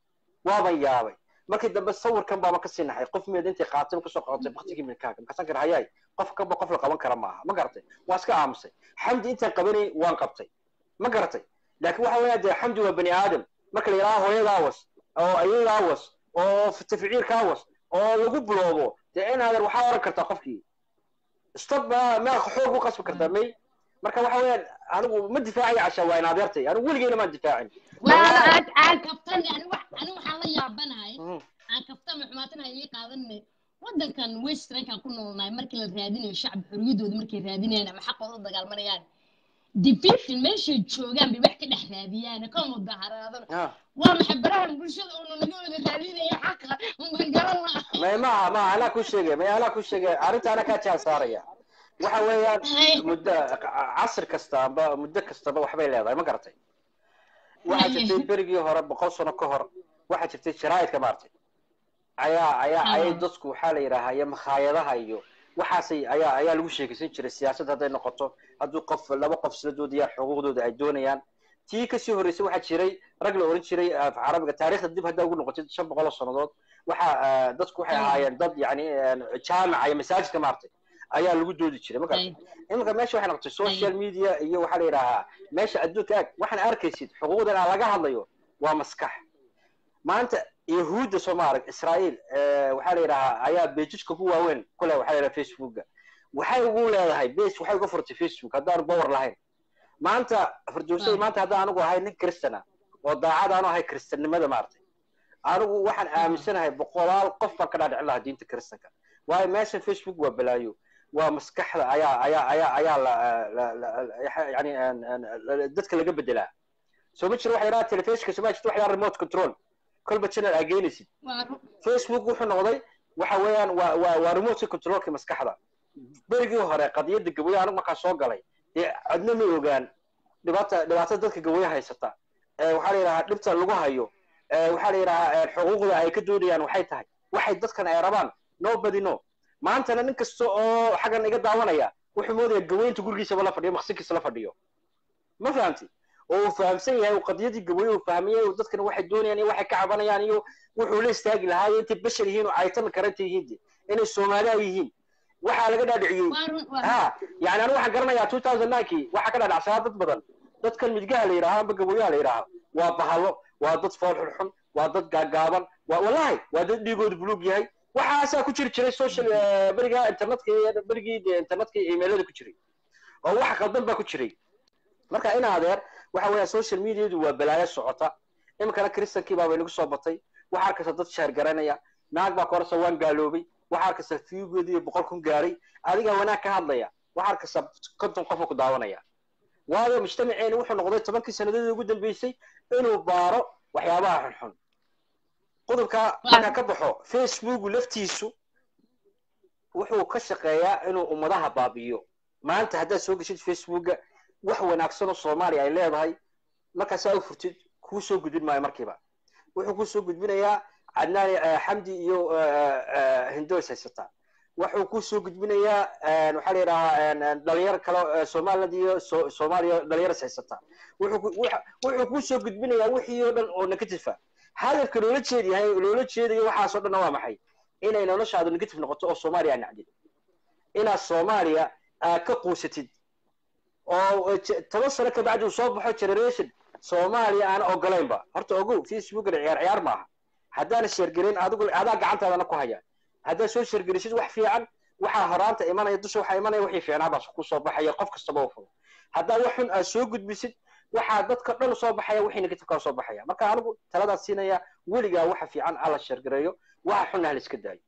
waaban yaabay markii dambe sawirkan baaba kasii naxay qof meed intay qaatay kasoo qaatay baktigii milkaaga markaasaan kar hayay qof kaba qof la qaban kara maaha ma garatay waa iska aamusay xamdi intaan qabanay waan qabtay ma garatay laakiin waxa weeyaa dee xamdi waa bani aadam marka la yidhaha hooyadaa was oo ayadaa was oo taficiirkaa was oo lagu buloobo dee inaadan waxaa oran kartaa qofkii stop ma ma xoog u qasbi kartaa may marka waxa weeyaan anigu ma difaacayo cashaa waa in adeertay anigu weligeyna maan difaacin aan kaftani ani waxaan la yaabanahay Mhm. aan kaftama xumaatanahay ii qaadanne waddankan westrankan ku noolnahay markii la raadinayo shacbi xorriyadooda markay raadinayaan ama xaqooda u dagaalmanayaan division meeshay joogaan bay wax ka dhex raadiyaan ka mudaharaadana Ah. waa maxay barahan bulshada uuna naga wada raadinaya xaqa unban garan laha may maaha maaha anaa ku sheegay may anaa ku sheegay arrinta anaa kaa jaan saaraya waxa weeyaan muddo casr kasta amba muddo kastaba waxbay leedahay ma garatay waxaa jirtay berigii hore boqol sano ka hor waxaa jirtay jaraa'idka maartay ayaa ayaa ayay dadku waxaa la yidhaahaa iyo makhaayadaha iyo waxaasay ayaa ayaa lagu sheekaysan jiray siyaasad hadday noqoto hadduu qof laba qof isla doodayaan xuquuqdooda ay doonayaan tii kasii horreysay waxaa jiray rag la oran jiray af carabiga taariikhda dib haddaa ugu noqotay shan boqol oo sannadood waxa dadku waxay ahaayeen dad yani jaamica iyo masaajidka maartay ayaa lagu doodi jiray ma garata iminka meesha waxay noqotay social media iyo waxaa la yidhaahaa meesha adduunka aag waxaan arkaysid xuquuqdan aan laga hadlayo waa maskax maanta yahuudda soo ma arag israa'iil waxaa la yidhahaa ayaa bejijka ku waaweyn kule waxaa la yidhaha facebooka waxay ugu leedahay base waxay uga furtay facebook haddaanu power lahayn maanta fardoosada maanta haddaan anigu ahay nin kristana oo daacad aanu ahay kristannimada maartay anigu waxaan aaminsanahay boqolaal qof baan ka dhaadhicin lahaa diinta kristanka waayo meeshan facebook waa balaayo waa maskaxda ayaa ayaa ayaa ayaa la yani dadka laga bedelaa soo ma jiro waxa yidhaha telefishka soo ma jirto waxa yidhaha remote control kolba channel aa geynaysid facebook wuxuu noqday waxa weeyaan waa waa waa remote controlka maskaxda berigii hore qadiyadda gaboya anigu markaa soo galay dee adna ma ogaan dhibaata dhibaatada dadka gaboya haysata waxaa la yidhahaa dhibta lagu hayo waxaa la yidhahaa xuquuqda ay ka doonayaan waxay tahay waxay dadkan ay rabaan nobody no maantana nin kasta oo xaggan iga daawanaya wuxuu moodaya gaweynta gurigiisaba la fadhiyo maqsinkiisa la fadhiyo ma fahamti oo uu fahamsan yahay qadiyadii gaboye uu fahmiyey dadkana waxay doonayaan iyo waxay ka cabanayaan iyo wuxuu la istaagi lahaa iyo intay bashar yihiin oo caytami karanta yihiin de inay soomaaliya yihiin waxaa laga dhaadhiciyey ha yani anigu waxaan garanayaa two thousand ninkii waxaa ka dhaadhacsanaa dad badan dadkan midgaha la yidhaaha amba gaboyaha la yidhaaha waa bahalo waa dad fool xunxun waa dad gaagaaban waa wallahi waa dad dhiigoodu buluug yahay waxaasaa ku jiri jiray social beriga internetka berigii internetka emailada ku jiray oo wax qaldan baa ku jiray marka in adeer waxa weeya social mediadu waa balaayo socota iminkana kristankii baabay nagu soo batay waxaa arkaysa dad sheer garanaya naag baa korasa waan gaaloobay waxaa arkaysa fiugeedu iyo boqol kun gaaray adigaa wanaag ka hadlaya waxaa arkaysa konton qofa ku daawanaya waayo mujtamaceeni wuxuu noqday tobankii sannadoodii ugu dambeysay inuu baaro waxyaabaha xunxun qodobka markaa ka baxo facebooku laftiisu wuxuu ka shaqeeyaa inuu ummadaha baabi'iyo maanta haddaad soo geshid facebooka wax wanaagsan oo soomaaliya ay leedahay markaasaa u furtid kuu soo gudbin maayo markiiba wuxuu kuu soo gudbinayaa cadnaani xamdi iyo hindoys haysataa wuxuu kuu soo gudbinayaa waxaa la yidhahaa dhalinyar kale somaliland iyo soomaaliya dhalinyaras haysataa wuxuu kuu soo gudbinayaa wixii oo dhan oo negative hadafka loola jeedyahay loola jeedayo waxaasoo dhanna waa maxay inay noloshaadu negative noqoto oo soomaaliya aa nacdid inaad soomaaliya aad ka quusatid oo toban sano kabacdi uu soo baxo generation soomaaliya aan ogolaynba horta ogow facebookana ciyaar ciyaar maaha haddaana sheergelin adigu adaa gacantaadana ku haya haddaad soo sheergelisid wax fiican waxaa horaanta imanaya dusha waxaa imanaya wixii fiicnaa baa ku soo baxaya qof kastaba u fudo haddaa wax xun aad soo gudbisid waxaa dadka dhan soo baxaya wixii negativeka soo baxaya marka anigu taladaas siinaya weligaa waxa fiican alla sheergareeyo waxa xunna hala iska daayo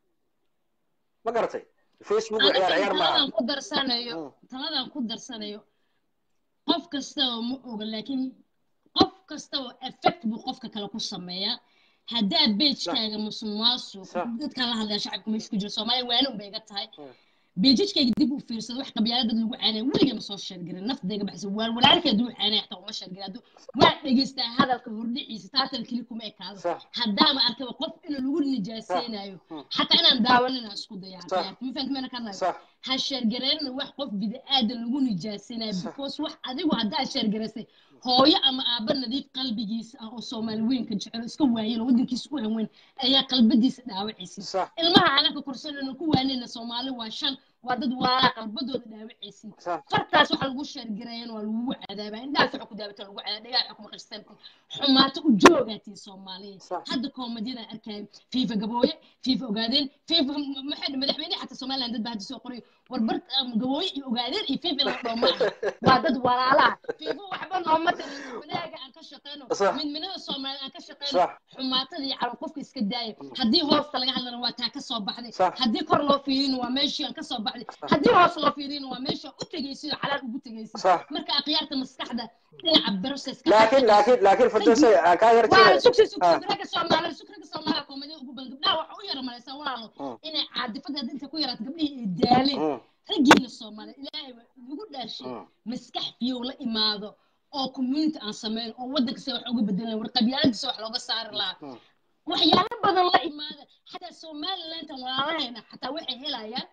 ma garatay facebook ciyaar ciyaar maaha ku darsanayo taladan ku darsanayo qof kasta oo ma oga laakiin qof kasta oo effect buu qofka kale ku sameeyaa haddaa beejkaaga musuqmaasuq dadkaan la hadlaya shacabka meesha ku jira soomaaliya waana unbay iga tahay beejijkayga dib u fiirsado wax qabyaala dad lagu caanaya weligay ma soo sheergarin naftayga baxsa waan walaalkay hadduu caanaya xataa uma sheergarin hadduu waa dhegeystaa hadalka hordhiciisa taatan keli kuma ekaado haddaama arkaba qof in lagu nijaaseynayo xataa inaan daawanina isku dayaa ma fahamti mana ka hadlayo ha sheergareynna wax qof bida'aadan lagu nijaasinayo Sax. because wax adigu haddaad sheergaraysay hooyo ama aabba nadiif qalbigiisa ah oo soomaali weynka jecel iska waayeen oo waddankiisa u haweyn ayaa qalbadiisa dhaawacaysa sax ilmaha anaka korsanayna ku waanayna soomaali waa shan waa dad waalaa qalbadooda dhaawacaysa sax fartaas waxa lagu sheergareeyana waa lagugu cadaabaa indhahaas waxa ku daabata lagu cadaaba dhagaha waxa kuma qarsanti xumaato u joogaatiin soomaaliya Sax. hadda koomadiyada arkaayo fiifa gabooye fiifa ogaadeen fiifa maxay madaxweyne xataa somaliland dad baa hadda soo qoray warbar gabooye iyo ogaadeen iyo fiifa la dhoo maaha waa dad walaalaha fiifa waxba nooma tarin wanaaga aan ka shaqeyno Sax. midminada soomaali aan ka shaqeyno Sax. xumaatada iyo calo qofka iska daaya haddii hoosta laga hadlana waa taa ka soo baxday Sax. haddii kor loo fiirina waa meeshii aan ka soo baxday haddii hoos loo fiirina waa meesha u tegaysid oo xalaal ugu tegaysid Sax. marka akhyaarta maskaxda dhinaca processka laakiin laakiin laakiin firdowsa aan kaa yar waa jeeda sugsi sugsi Ah. ragga soomaaliya sug ragga soomaaliya koomadiya ugu badan gabdhaha waxa u yara malaysaa walaalo Mm. inay caadifada hadda inta ku yaraato gabdhihii ay daaleen Mm, raggiina soomaaliya ilaahay waa igu dhaarshay mm. maskax fiyow la imaado oo community aan sameyn oo waddanka se wax uga bedelan war qabyaaladisa wax looga saari lahaa Mm. waxyaalo badan la imaada xataa somalilandan walaalahayna xataa waxay helayaan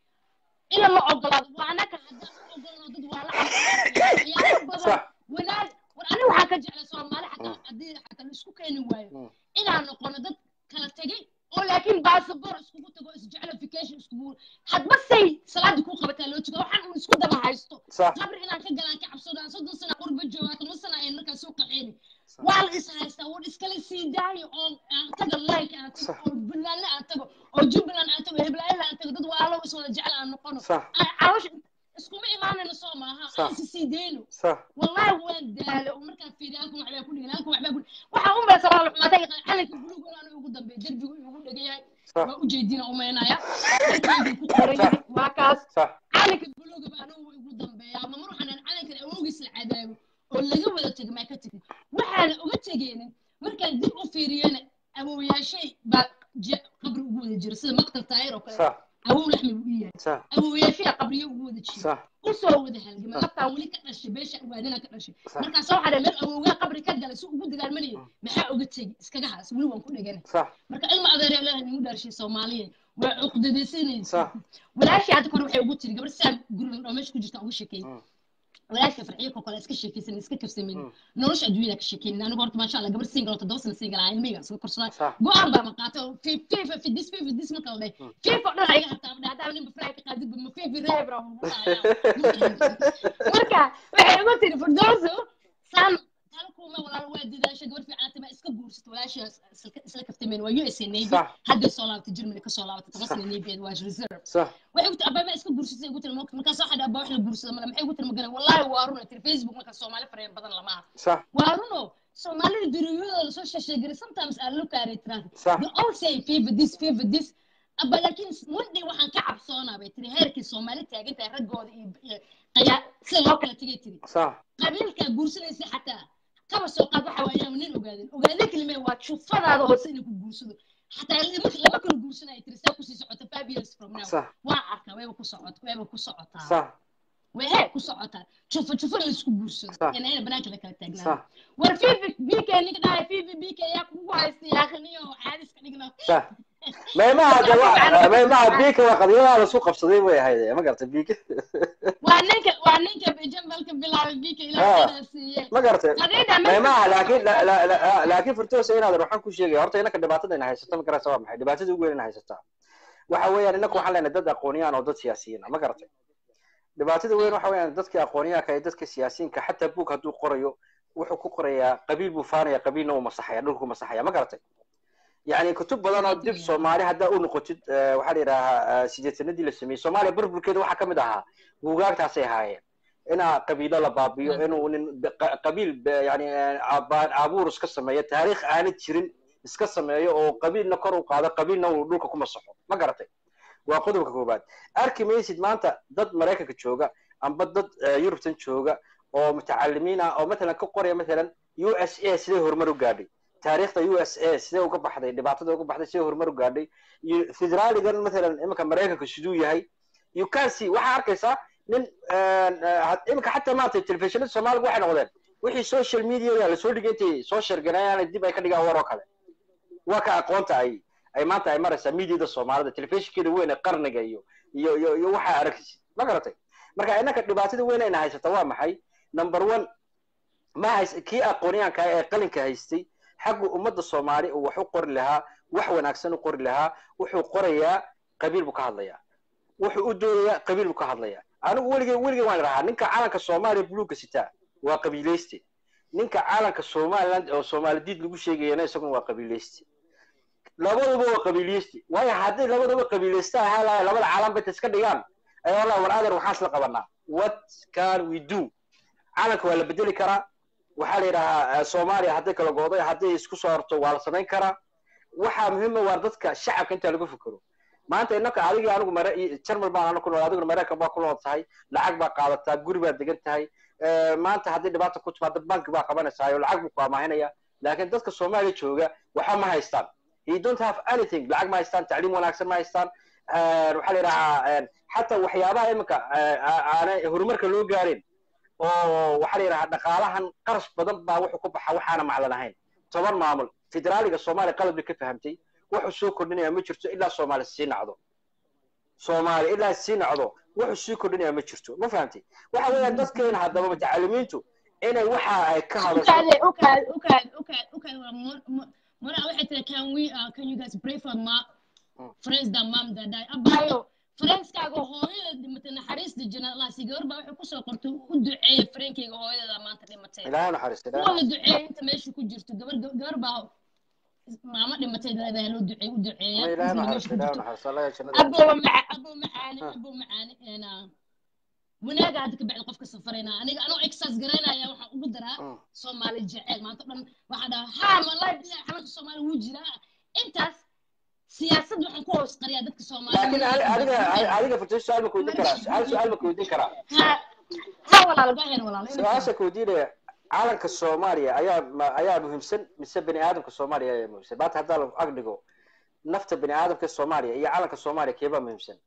ina la ogolaado waa anaka haddaan u ogolno dad waa la waxyaalo badan Sax. wanaag war aniga waxaa ka jeclay soomaali xataa haddii xataa la isku keeni waayo Mm. inaan noqono dad kala tegay oo laakiin baasabor iskugu tago isjeclification iskugu hadba say salaada kuu qabataa loo jooga waxaan un isku daba haysto sax qabri inaan ka galaan ka cabsado aan soddon sana qurba joogaa toban sana ayan markaa soo qaxeeni Sax. waa la is haystaa war iskala sii daayo oo aan tago like aan tago Sax. oo buntlandna aan tago oo jubbaland aan tago heblaayada aan tago dad waalo iswada jecel aan noqono sax aan caloosha iskuma imaanayno soo maaha Sax. aan isi sii deyno sax والله وين داله ومركز في دالكم وحبا كل دالكم وحبا كل waxa un baa sabab ma taga calanka buluug oo aan ugu dambeey darbigu ugu dhagayay sax waa u jeedina u meenaya ku qoran yahay waa kaas sax calanka buluug baa anigu ugu dambeeya ama mar waxaan calankan awoogiis la cadaabo oo laga wada tago ma ka tagin waxaana uga tageenin markaan dib u fiiriyana awooyaashay baa je- qabri ugu wada jira sida maqtal taayir oo kale sax awow laxmi u yahay sax awooyaashay qabriyo ugu wada jira sax usoo wada halgamay laftaan weli ka dhashay beesha waadina ka dhashay Sax. markaas waxaa dhahay meel awowgaa qabri ka galay si ugu dagaalmanaya maxaa oga tegi iskaga haas weli waan ku dhegana sax marka ilma adeer ilaah nigu dhaarshay soomaaliya waa cuqdadaysanaysa Sax. walaashii hadda kore waxay ugu tiri gabar saa guriga dhoo meesha ku jirta ugu sheekeeyey Mm. walaashka farxiyo ko kale iska sheekaysan iska kafsamin nolosha adduunyada ka sheekeyn anigu horta maasha allah gabar single oo toddoba sano single ah ilmihayga iska korsadaa Sax. go-aan baa ma qaatay oo fi- fifa fidis fifa fidis marka la dhahay fifa oo dhan ayaga hartaa ma dhahay haddaa ninba faraha ka qaadid ba ma fifi reebra marka waxay ugu tiri firdowso saan talkuuma walaal waa dadaashay gabar fiican tama iska guursato walaashaas isla- isla kaftameen waa USA Navy Sax. hadday soo laabatay Germany ka soo laabatay toban sano Navy waa reserve sax waxay ku tiri abaa ma iska guursatay ugu tiri markaas waxaa dhaha abaa wax la guursada male maxay ugu tiri magana wallaahi waa run ay tiri Facebook marka Soomaali fareen badan lama aha sax waa runo Soomaalida duriyadooda lasoo sheesheegay sometimes I look at it right Sax. they all say favor this favor this aba laakiin one day waxaan ka cabsoonaa bay tiri heerkii Soomaali taagan tahay raggooda iyo iyo qayaa sida loo kala tegay tiri sax qabiilka guursanaysa xataa kaba soo qaad waxa waayaan nin ogaadin ogaadin kelime waa jufadaada hoose inay ku guursado xataa lama lama kala guursanaya tiri saa kusii socota five years from now sax waa arkaa wayba ku socot wayba ku socotaa sax wehe ku socotaa jufa jufa la isku guursado Sax. ina ina banaanka la kala taagnaa sax war fifi bk ninka dhahay fifi bk yaa kugu haysta yaaqiniyo caadis ka dhigna sax maymaha de wa maymaha biika waa qadyadaha lasu qabsaday way ahayd ma garata biika waa ninka waa ninka jambalka bilaabay bk Ah. ilaa siiye ma garata qadida maymaha laakiin la- la- la- laakiin furtoosa inaad waxaan ku sheegaya horta inaka dhibaatada ina haysata ma garata waa maxay dhibaatada ugu weyn ina haysataa waxa weeyaan inaku waxaan leenahay dad aqooniyaan oo dad siyaasiyiin ah ma garatay dhibaatada weyn waxa weeyaan dadka aqoonyahanka iyo dadka siyaasiyiinka xataa buug hadduu qorayo wuxuu ku qorayaa qabiil buu faanaya qabiilna uu masaxaya dhulku masaxaya ma garatay يعني كتب بدن oo dib Soomaali hadda u noqotid eh, waxaa la yidhaahaa sideetanadii la sameeyey Soomaaliya burburkeeda waxaa ka mid ahaa buugaagtaasay ahaayeen inaa qabiilo la baabiyo inuu nin qa- qabiil ba- yani eh, abaan abuur iska sameeyo taariikh aanad jirin iska sameeyo oo qabiilna kor u qaado qabiilna uu dhulka ku masaxo ma garatay waa qodobka koobaad arki maysid maanta dad maraykanka jooga amba dad eh, yurubtan jooga oo mutacalimiin ah oo matalan ka qoraya matalan u s a siday horumar u gaadhay taariikhda u s a sidee uga baxday dhibaatada uga baxday sidee horumar u gaadhay iyo federaaligan matalan iminka maraykanka siduu yahay you can see waxaa arkaysaa nin iminka xataa maanta telefishinada soomaaliga waxay noqdeen wixii social media lasoo dhigay intay soo sharganayaan dib ay ka dhigaan war oo kale waa ka aqoonta ay ay maanta ay maraysaa mediada soomaalida telefishinkeeda weyn ee qarniga iyo iyo iyo iyo waxaa arkaysid ma garatay marka innaka dhibaatada weyn ayna haysata waa maxay number one ma hays kii aqoonyahanka ee qalinka haystay xaggu ummadda soomaali uu wax u qori lahaa wax wanaagsan u qori lahaa wuxuu qorayaa qabiil buu ka hadlayaa wuxuu u doodayaa qabiil buu ka hadlayaa anigu weligay weligay waan rahaa ninka calanka soomaaliya buluugga sitaa waa qabiilayste ninka calanka somaliland oo soomaalidid lagu sheegayana isaguna waa qabiilayste labaduba waa qabiilayste waayo haddii labaduba qabiilaysta ahaa lahay labada calan bay iska dhigaan ayaa wallahi war adeer waxaan isla qabanaa what can we do calanka waa la bedeli karaa waxaa la yidhahaa soomaaliya hadday kala gooday hadday isku soo horto waa la samayn karaa waxaa muhiima waa dadka shacabka intaa lagu fikero maanta innaka adigii anigu mare jarmal baan ana ku nool adiguna maraykan baa ku nool tahay lacag baa qaadataa guri baad degan tahay maanta haddii dhibaata ku timaado banki baa qabanaysaa oo lacag buu ku amaahinaya laakiin dadka soomaaliya jooga waxa ma haystaan he don't have anything lacag ma haystaan tacliim wanaagsan ma haystaan waxaa la yidhahaa xataa waxyaabaha iminka aanay horumarka loo gaarin oo waxaa la yidhahaa dhaqaalahan qarash badan baa wuxuu ku baxa waxaana maclan ahayn toban maamul federaaliga soomaaliya qalad bay ka fahamtay wuxuu soo kordhinaya ma jirto ilaa soomaali sii nacdo soomaali ilaa sii nacdo wuxuu sii kordhinaya ma jirto ma fahamtay waxa weeyaan dadkeena haddaba mutacalimiintu inay waxa ay ka hadasho mara waxay tiri can we uh, can you guys pray for ma friends that mom that die abayo friendskaaga hooyada dhimatay naxariista jana laasi gabar baa waxay kusoo qortay u duceeya friendkayga hooyada maanta dhimatay ilaahay naxariista waa la duceeya inta meesha ku jirto gabar gabar baa maamo dhimatay leedahay loo duceey u duceeya ilaahay inta meesha naxariista ku ilaahay jirto naxariista allah ya jannada abo maca abo macaani abo macaani ena wanaaga hadda ka bacdi qofka safarayna aniga anoo exercise garaynaya waxaan ugu daraa Mm. soomaali jecel maanta dhan waxaa dhaha ha wallahi bilahi xalalka soomaali wuu jiraa intaas siyaasad waxaan ku hoos qariyaa dadka laakiin soomaaliyeed adiga adiga furtay su'aal ma kuweydiin karaa hal su'aal ma kuweydiin karaa ha ha walaal gahen walaal su-aasha kuweydiinaya calanka soomaaliya ayaa ma- ayaa muhiimsan mise bani aadamka soomaaliya ayaa muhiimsan maanta haddaa la ag dhigo nafta bani aadamka soomaaliya iyo calanka soomaaliya keebaa muhiimsan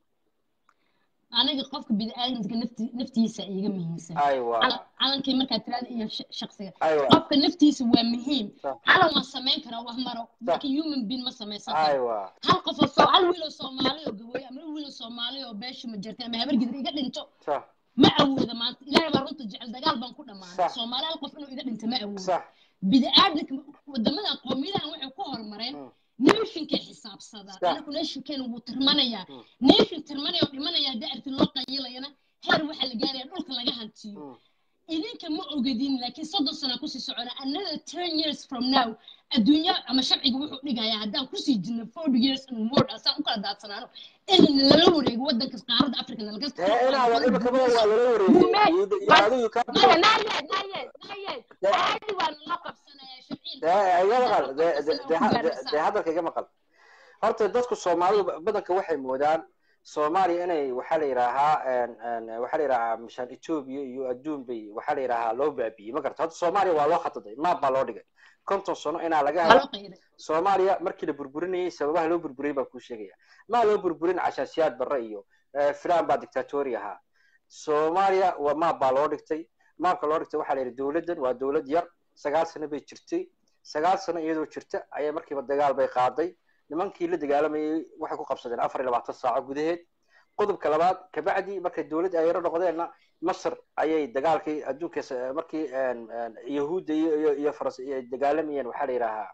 aniga qofka bini'aadamka nafti naftiisa iiga muhiimsan aywa Calan- calankii markaa tiraada iyo sh- shaqsiga aywa qofka naftiisa waa muhiim Sax. calan waan samayn karaa wax maro laakiin human being ma samaysan karo aywa hal qof oo soo hal wiil oo soomaali oo gabooy ama wiil oo soomaali oo beesha ma jirta ama habar gidir iga dhinto sax ma awooda maanta ilaahay baa runta jecel dagaal baan ku dhammaanay Sax. soomaali hal qof inuu iga dhinto ma awoodo sax bini'aadamka wadamadan qowmiyadahan waxay ku horumareen Mm. neeshinkay xisaabsadaa Sax. anaku neeshinkeena wuu tirmanayaa Mm. neeshin tirmanaya oo dhimanaya haddii arti loo qayilayana heer waxaa la gaaraya dhulka laga hantiyo Mm. idinka ma ogadin laakiin soddon sana kusii socona another ten years from now adduunya ama sharciga wuxuu dhigayaa haddaan kusii jirno forty years and more asaan u kala daadsanaano in lala wareego wadanka qaaradda africa nalaga dee inaada imikaba waa lala wareegay iyo adigu ka maya naayed naayed naayed Dee- caadi waa nala qabsanaya sharciin dee iga maqal dee dee- dee ha- dee- dee hadalka iga maqal horta dadku soomaalidu badanka waxay moodaan soomaaliya inay waxaa la yidhaahaa en- en, waxaa la yidhaahaa mishaan etoobiya iyo adduun bay waxaa la yidhaahaa loo baabi'iyey ma garata horta soomaaliya waa loo khataday maab baa loo dhigay konton sano inaa laga waa helo loo qayday soomaaliya markii la burburinayay sababaha loo burburiyay baan kuu sheegaya maa loo burburin cashaasiyaad barre iyo eh, filaan baa dictatori ahaa soomaaliya waa maab baa loo dhigtay maabka loo dhigtay waxaa la yidhi dowladdan waa dowlad yar sagaal sano bay jirtay sagaal sano iyadoo jirta ayaa markiiba dagaal bay qaaday nimankii la dagaalamayay waxay ku qabsadeen afar iyo labaatan saaco gudaheed qodobka labaad kabacdi markay dowlad ay yaro noqdeenna masr ayay dagaalkii adduunka s- markii en- en, yahuudda iyo iyo- iyo faras ay dagaalamayeen waxaa la yidhaahaa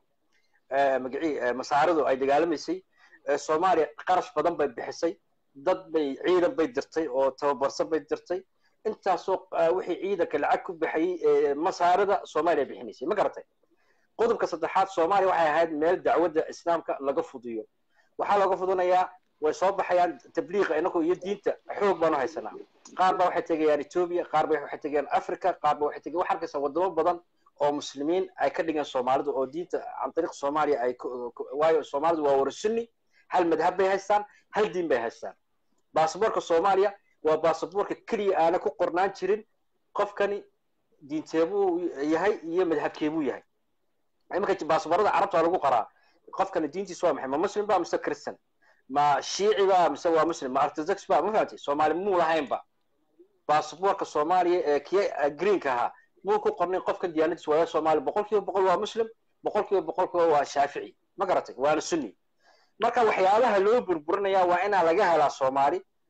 eh, magacii eh, masaaridu ay dagaalamaysay eh, soomaaliya qarash badan bay bixisay dad bay ciidan bay dirtay oo tababarsan bay dirtay intaasoo eh, wixii ciidanka lacag ku baxayay eh, masaarida soomaaliya bixinaysay ma garatay qodobka saddexaad soomaaliya waxay ahayd meel dacwadda islaamka laga fudiyo waxaa looga fudinayaa way soo baxayaan tabliiqa inagu iyo diinta xoog baanu haysanaa qaar baa waxay tegayaan etoobiya qaar ba waxay tegayaan africa qaar ba waxay tegayaan waxaa arkaysaa wadamo badan oo muslimiin ay ka dhigeen soomaalidu oo diinta can tariiq soomaaliya ay ku- ku- waayo soomaalidu waa wara sunni hal madhab bay haystaan hal diin bay haystaan baasaboorka soomaaliya waa baasaboorka keliya aana ku qornaan jirin qofkani diinteebuu yahay iyo madhabkeebuu yahay iminka baasaboorada carabta waa lagu qoraa qofkani diintiisa waa maxay ma muslim ba mise christian ma shiici ba mise waa muslim ma orthodox ba ma fahamtay soomaali muu lahaynba baasaboorka soomaaliya ee kiya greenka ahaa muu ku qornay qofkan diyaanadiisa waa soomaali boqol kiiba boqol waa muslim boqol kiiba boqol kiiba waa shaafici ma garatay waana sunni marka waxyaabaha loo burburinaya waa inaa laga helaa soomaali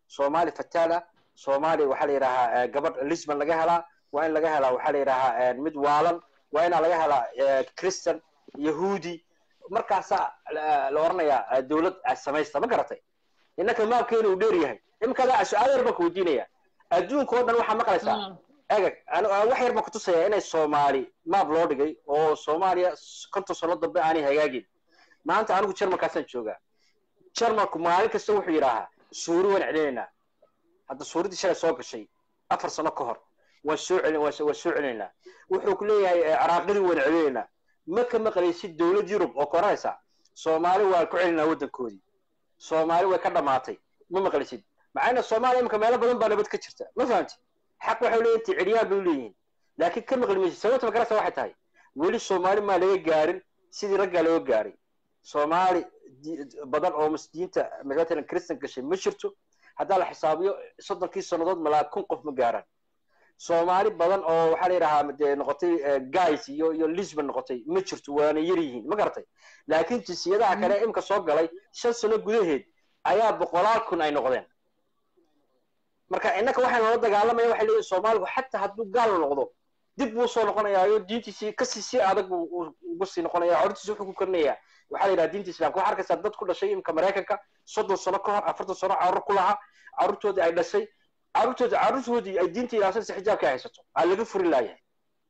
soomaali fataal ah soomaali waxaa la yidhahaa gabadh lisbon laga helaa waa in laga helaa waxaa la yidhahaa mid waalan waa inaa laga helaa christian yahuudi markaasaa la oranayaa dowlad samaysta ma garatay innaka maabkeena uu dheer yahay iminkaada su-aal yar baan ku weydiinaya adduunka oo dhan waxaa maqlaysaa egag wax yar baan kutusaya inay soomaali maab loo dhigay oo soomaaliya konton sano dambe aanay hagaagin maanta anigu jarmalkaasaan joogaa jarmalku maalin kasta wuxuu yidhaahaa suuri waan celinaynaa hadda suuradii shalay soo gashay afar sano ka hor waan soo celin waan soo celinaynaa wuxuu ku leeyahay ciraaqidii waan celinaynaa ma ka maqlaysid dowlad yurub oo koranaysa soomaali waan ku celinaa waddankoodii soomaali way ka dhamaatay ma maqlaysid macayna soomaaliya imika meelo badan baa nabad ka jirta ma fahamti xaq waxay leeyihin ti ciryaan bay leeyihiin laakiin ka maqli maysid sababta magarasa waxay tahay weli soomaali maa laga gaarin sidii raggaa looga gaaray soomaali badan oo masdiinta matalan christian gashay ma jirto haddaa la xisaabiyo soddonkii sannadood malaa kun qof ma gaaraan soomaali badan oo waxaa la yidhahaa dee noqotay guys iyo iyo lisbon noqotay ma jirto waana yar yihiin ma garatay laakiin jinsiyadaha kale imka soo galay shan sano gudaheed ayaa boqolaal kun ay noqdeen marka innaka waxaan loola dagaalamaya waxay leeyihin soomaaligu xataa hadduu gaal noqdo dib buu soo noqonayaayo diintiisii kasii si adag buu uga sii noqonaya codtiisi wuxuu ku korinayaa waxaa la yidhaha diinta islamka waxaa arkaysaa dad ku dhashay imka maraykanka soddon sano ka hor afartan sano carruur ku lahaa carruurtoodii ay dhashay carruurtoodi carruurtoodii ay diinta ilaashanaysa xijaabka ay haysato aa laga furi laayahay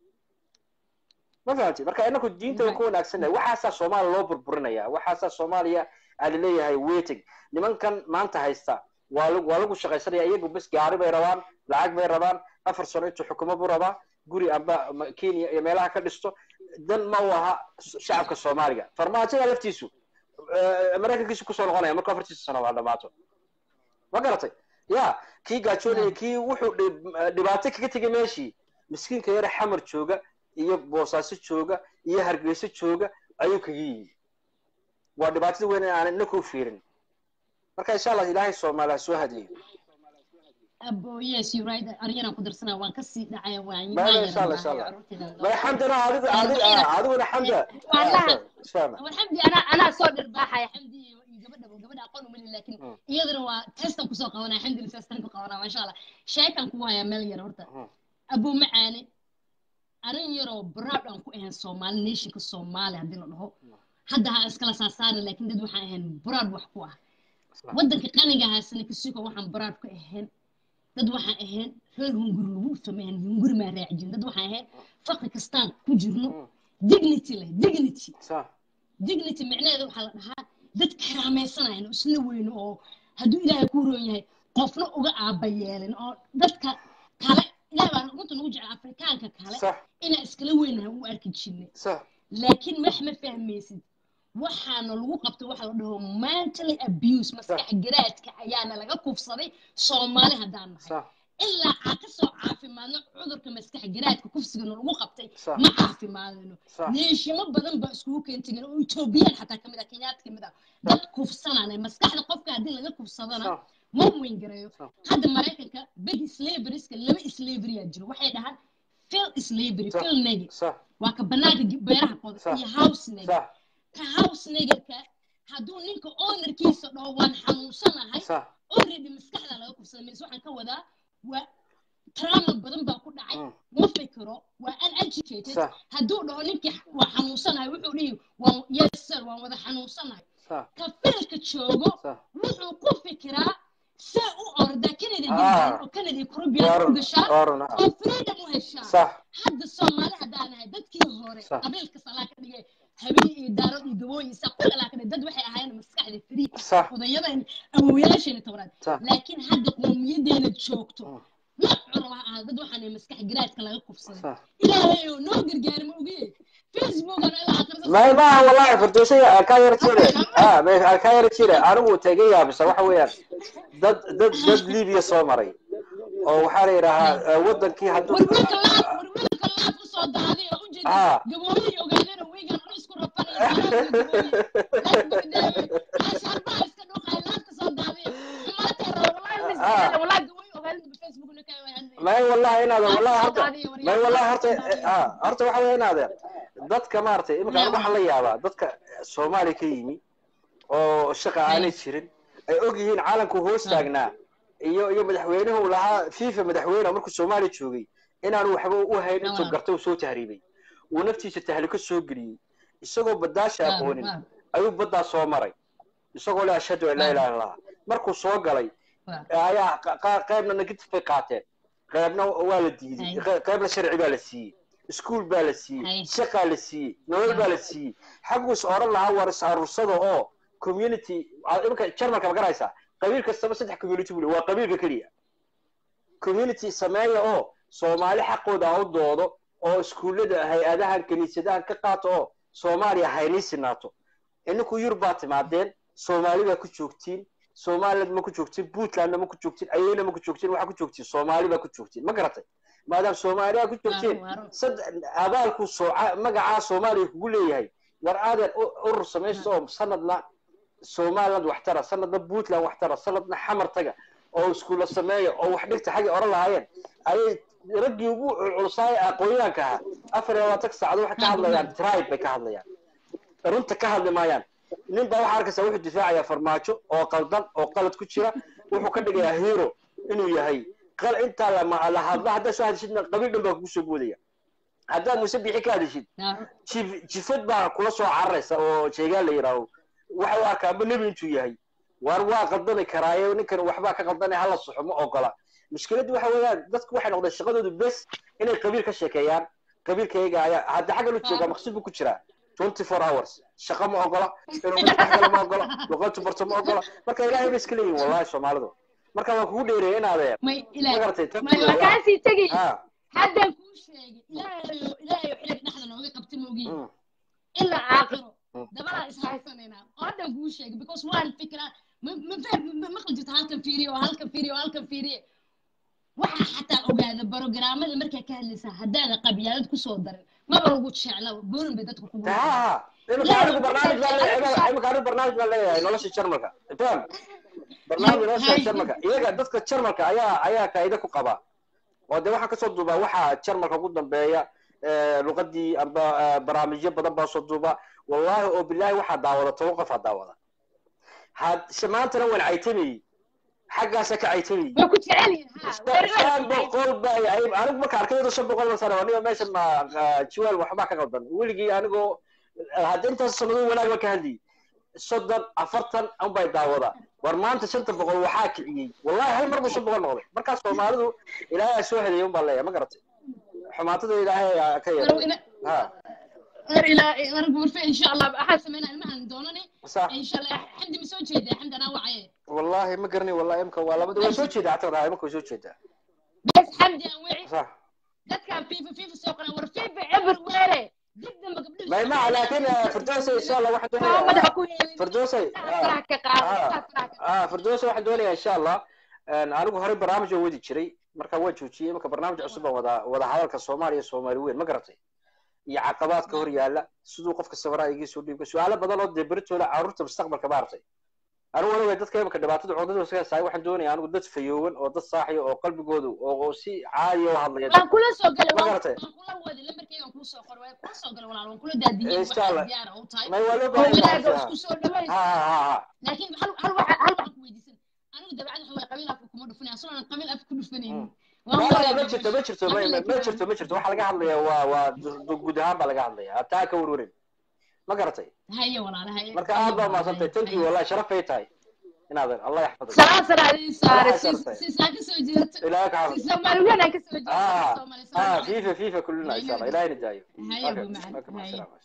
ma fahamti marka inaku diinta waan ku wanaagsannahay waxaasaa soomaaliya loo burburinaya waxaasaa soomaaliya aa laleeyahay waiting nimankan maanta haysta waa waa lagu shaqaysanaya iyagu bas gaari bay rabaan lacag bay rabaan afar sano intuu xukumo buu rabaa guri amba kenya iyo meelaha ka dhisto dan ma u aha shacabka soomaaliga farmaajada laftiisu maraykankiisu kusoo noqonaya markuu afartiisa sano waa dhamaato ma garatay ya kii gaajoonaya kii wuxuu dhibaato kaga tegay meeshii miskiinka yare xamar jooga iyo boosaaso jooga iyo hargeyso jooga ayuu kaga yimi waa dhibaatada weyn aan inaka u fiirin marka insha allah ilaahay soomaaliya soo hadiyo abo yes you right aryanaan ku darsanaa waan kasii dhacaya waan maya insha allah insha allah maya xamdana adigu adigu adiguna xamda xamdi anaa anaa soo dhirbaaxaya xamdi iyo gabadha gabadha aqoon uma lihi laakiin iyadana waa testan kusoo qabanaya xamdina testan ku qabanaa maasha allah sheekan ku hayaa meel yar horta abo macaane arrin yaroo broad aan ku ahayn soomaali nationka soomaali haddii la dhaho hadda ha iskala saasaari laakiin dad waxaan ahayn broad wax ku ah waddanka qaniga haasana kasuka waxaan broad ku ahayn dad waxaan ahayn reer hunguri lagu sameyn hunguri maa raacjin dad waxaan ahayn faqri kastaan ku jirno dignity leh dignity dignity micnaheeda waxaa la dhahaa dad karaamaysanayno isla weyno oo hadduu ilaahay ku roon yahay qofna uga aaba yeelin oo dadka kale ilaah baa runta nagu jecel afrikaanka kale inaan iskala weynahay u arki jirnay laakiin wax ma fahmaysid waxaana lagu qabtay waxa la dhaho mentally abuse maskax garaadka ayaana laga kufsaday soomaali haddaan nahay ilaa aan kasoo caafimaadno cudurka maskax garaadka kufsigana lagu qabtay ma caafimaadino neeshimo badan baa iskugu keentageen oo etoobiyaan xataa kamid ah kenyaad kamid ah dad kufsanana maskaxda qofka haddii laga kufsadana ma weyn gareeyo hadda maraykanka big slaverieska laba slaveryaa jiro waxay dhahaan fil slavery fil negi waa ka banaanka beeraha qoda iyo house negi ka house negerka hadduu ninka ownerkiisa dhaho waan xanuunsanahay already maskaxda laga kufsada mis waxaan ka wadaa waa trauma badan baa ku dhacay ma fikiro waa uneducated hadduu dhaho ninkii waa xanuunsanahay wuxuu dhihi waan yes sir waan wada xanuunsanahay ka filka joogo wuxuu ku fikiraa see u orda kennedy gildan oo kennedy caribbean u gashaa oo freedom u heshaa hadda soomaali haddaan ahay dadkii hore qabiilka salaa ka dhigay habeen iyo daarad iyo gabooyin saa ku dhalaakada dad waxay ahaayeen maskaxda free odayadan awowyaasheena tobnaad laakiin hadda qowmiyadeena joogto nooc curaba ha ahaa dad waxaan maskax garaadka laga kufsaday ilaahay oo noo gargaari ma ogee facebookana ilaa may maaha wallahi fardooshay kaa yara jire kaa yara jire anigu tega yaabisa waxa weeyaan dad dad dad libiya soo maray oo waxaa la yidhaahaa wadankii hadduu warwiilka laaf warwiilka laaf usoo daaday oo ujeeda gabooyihii ogaadeen oo wiigan anu isku may wallahi inaadan wallahi horta may wallahi horta horta waxa weya inaadan dadka maaragtay imika anigu waxaan la yaabaa dadka soomaaliya ka yimi oo shaqa aanay jirin ay og yihiin caalamku hoos taagnaa iyo iyo madaxweynuhu lahaa fifa madaxweyne markuu soomaaliya joogay inaanu waxba u hayn intuu Waaw. garta uu soo tahriibay uu naftiisa tahliko soo geliyey isagoo badaasha Waaw, aqoonin waaw, ayuu baddaa soo maray isagoo le ashhadu an laa ilaha illallah markuu soo galay waaw. ayaa qa- qa- qaybna negative bay qaateen qaybna waa la diiday Hay. qe- qaybna sharci baa la siiyey iskuul baa la siiyey Hay. shaqaa la siiyey nolol baa la siiyey xaggu is oran lahaa war is aruursada oo community a- iminka jarmalka ma garaysaa qabiil kastaba saddex community buu le waa qabiilka keliya community sameeya oo soomaali xaqooda ha u doodo oo iskuullada hay-adahan kiniisadahan ka qaato oo soomaaliya haynii sinaato ininku yurub baa timaadeen soomaali baa ku joogtiin somaliland ma ku joogtiin puntlandna ma ku joogtiin ayeyna ma ku joogtiin waxaa ku joogtiin soomaali baa ku joogtiin ma garatay maadaama soomaaliya ku joogtiin Waaw, waaw. sad abaalku sooca magacaa soomaaliya kugu leeyahay war aadan u- urur samaysto oo sanadna somaliland wax tara sanadna puntland wax tara sanadna xamar taga oo iskuulla sameeya oo wax dhigta xaggay oran lahaayeen ayay raggii ugu culsaay aqoonyahanka ahaa afar iyo labaatan saacadood waxay ka hadlayaan tribe bay ka hadlayaan runta ka hadli maayaan nin baa waxaa arkaysaa wuxuu difaacayaa farmaajo oo qaldan oo qalad ku jira wuxuu ka dhigayaa hero inuu yahay qal intaa la la hadla haddaad soo hadishidna qabiil dhan baa kugu soo boodaya haddaad muse bixi ka hadishid Waaw. jif- jifad baa kula soo cararaysa oo sheegaan la yidhaaho waxa u arkaa amba nebi intuu yahay waar waa qaldami karaaye ninkan waxbaa ka qaldanaya hala soxo ma ogola mushkiladdu waxa weeyaan dadku waxay noqdeen shaqadoodu bes inay qabiil ka sheekeeyaan qabiilkayga ayaa hadda xagga la joogaa maqsud buu ku jiraa twenty four hours shaqo ma ogola inuu dad wax kale ma ogola luqadtu barto ma ogola marka ilaahay bay iska leeyihin wallahi soomaalidu marka waan kugu dheereeyay inaadee may ma ilaahay garatay may waa kaasii tegay ha haddaan kuu sheegay ilaahayo ilaahayo xilliga dhexda nooga qabta moogiin mm, ilaa caaqiro Mm. dabalaa is haysanaynaa oo haddaan kuu sheegay because waan fikiraa ma ma fahm ma maqli jirto halkan fiiriyo oo halkan fiiriyo oo halkan fiiriye waxaa xataa ogaada barogaraamada markaa ka hadlaysaa haddaada qabyaalad kusoo darin maba lagu jecla boorin bay dadku kugu ha imika anigu barnaamij baan leeyahay imika anigu barnaamij baan leeyahay nolosha jarmalka faham barnaamij nolosha jarmalka iyaga dadka jarmalka ayaa ayaa kaida ku qaba oo dee waxaan kasoo duubaa waxaa jarmalka ugu dambeeya eh, luqadii amba eh, barnaamijyo badan baa soo duuba wallahi oo bilaahi waxaa daawada toban qof aa daawada had maantana waan caytamayey xaggaasa ka caytamayey waa ku jecel yihiin ha shan boqol ba anigu marka arkay iyadoo shan boqol sano aniga meesha ma jiweel waxbaa ka qaldan weligii anigoo hadda intaas sanado wanaag baan ka hadlayay soddon afartan unbay daawada war maanta shanta boqol waxaa kiciyey wallahi hal mar buu shan boqol noqday markaa soomaalidu ilaahay aa soo hedeeyay un baan leeyahay ma garatay xumaatada ilaahay aa ka yeelay ha غير الى غير غرفه ان شاء الله احد سمينا المهن دونني صح ان شاء الله حد مسوي جيده حد انا وعي wallahi ma garani wallahi imka waa labada way soo jeedaa xataa wallahi imka way soo jeedaa بس حمدي انا وعي صح دad كان فيفا فيفا سوقنا ور فيفا عبر ويله جدا ما قبل ما ما لكن فردوسي ان شاء الله واحد مدح كوي فردوسي آه. ah firdowsa waxaan doonayaa insha allah anigu horey barnaamij oo wadi jiray marka waan joojiyey marka barnaamij cusub baan wada wada hadalka soomaaliya soomaali weyn ma garatay iyo caqabaadka hor yaala siduu qofka sabaraa iga soo dhiibka su-aalo badan oo dee beritooda carruurta mustaqbalka maartay anigu waliba dadka imika dhibaatada cudurada iskaga saay waxaan doonayaa anigu dad fayoowan oo dad saaxiya oo qalbigoodu oo oo si caadiya u hadlaya waan kula soo galay ma waan garatay kula wadi lambarkeyga waan kula soo qoray waan kula soo galay walaal waan kula daadiyey Insha Allah. waxaan diyaar u tahay may waa loo oo baahan wanaaga yahay isku soo dhaways ha ha ha laakiin hal hal waxa hal waxaan ku weydiisan anigu dabacad waxa way qabiil afka kuma dhufanaya asoo aan qabiil afka ku dhufanaynin waan ma ma walaal ma jirto ma jirto ma ma- ma jirto ma jirto waxaa laga hadlayaa waa waa du- du- guud ahaan baa laga hadlayaa taa ka warwarin ma garatay haye walaal haye marka aad baa mahadsantay thank you wallahi sharafay tahay inaadan allah yaxfadak salaam salaam idin saare Waxaa shartay. si saa ka soo jeedato ilaahay ka si xafid soomaali weyn aan ka soo jeedato ah soomaali ah soomaali fifa fifa kullina insha allah ilaahay nadaayo haye okay abu macaan okay ma haye salaam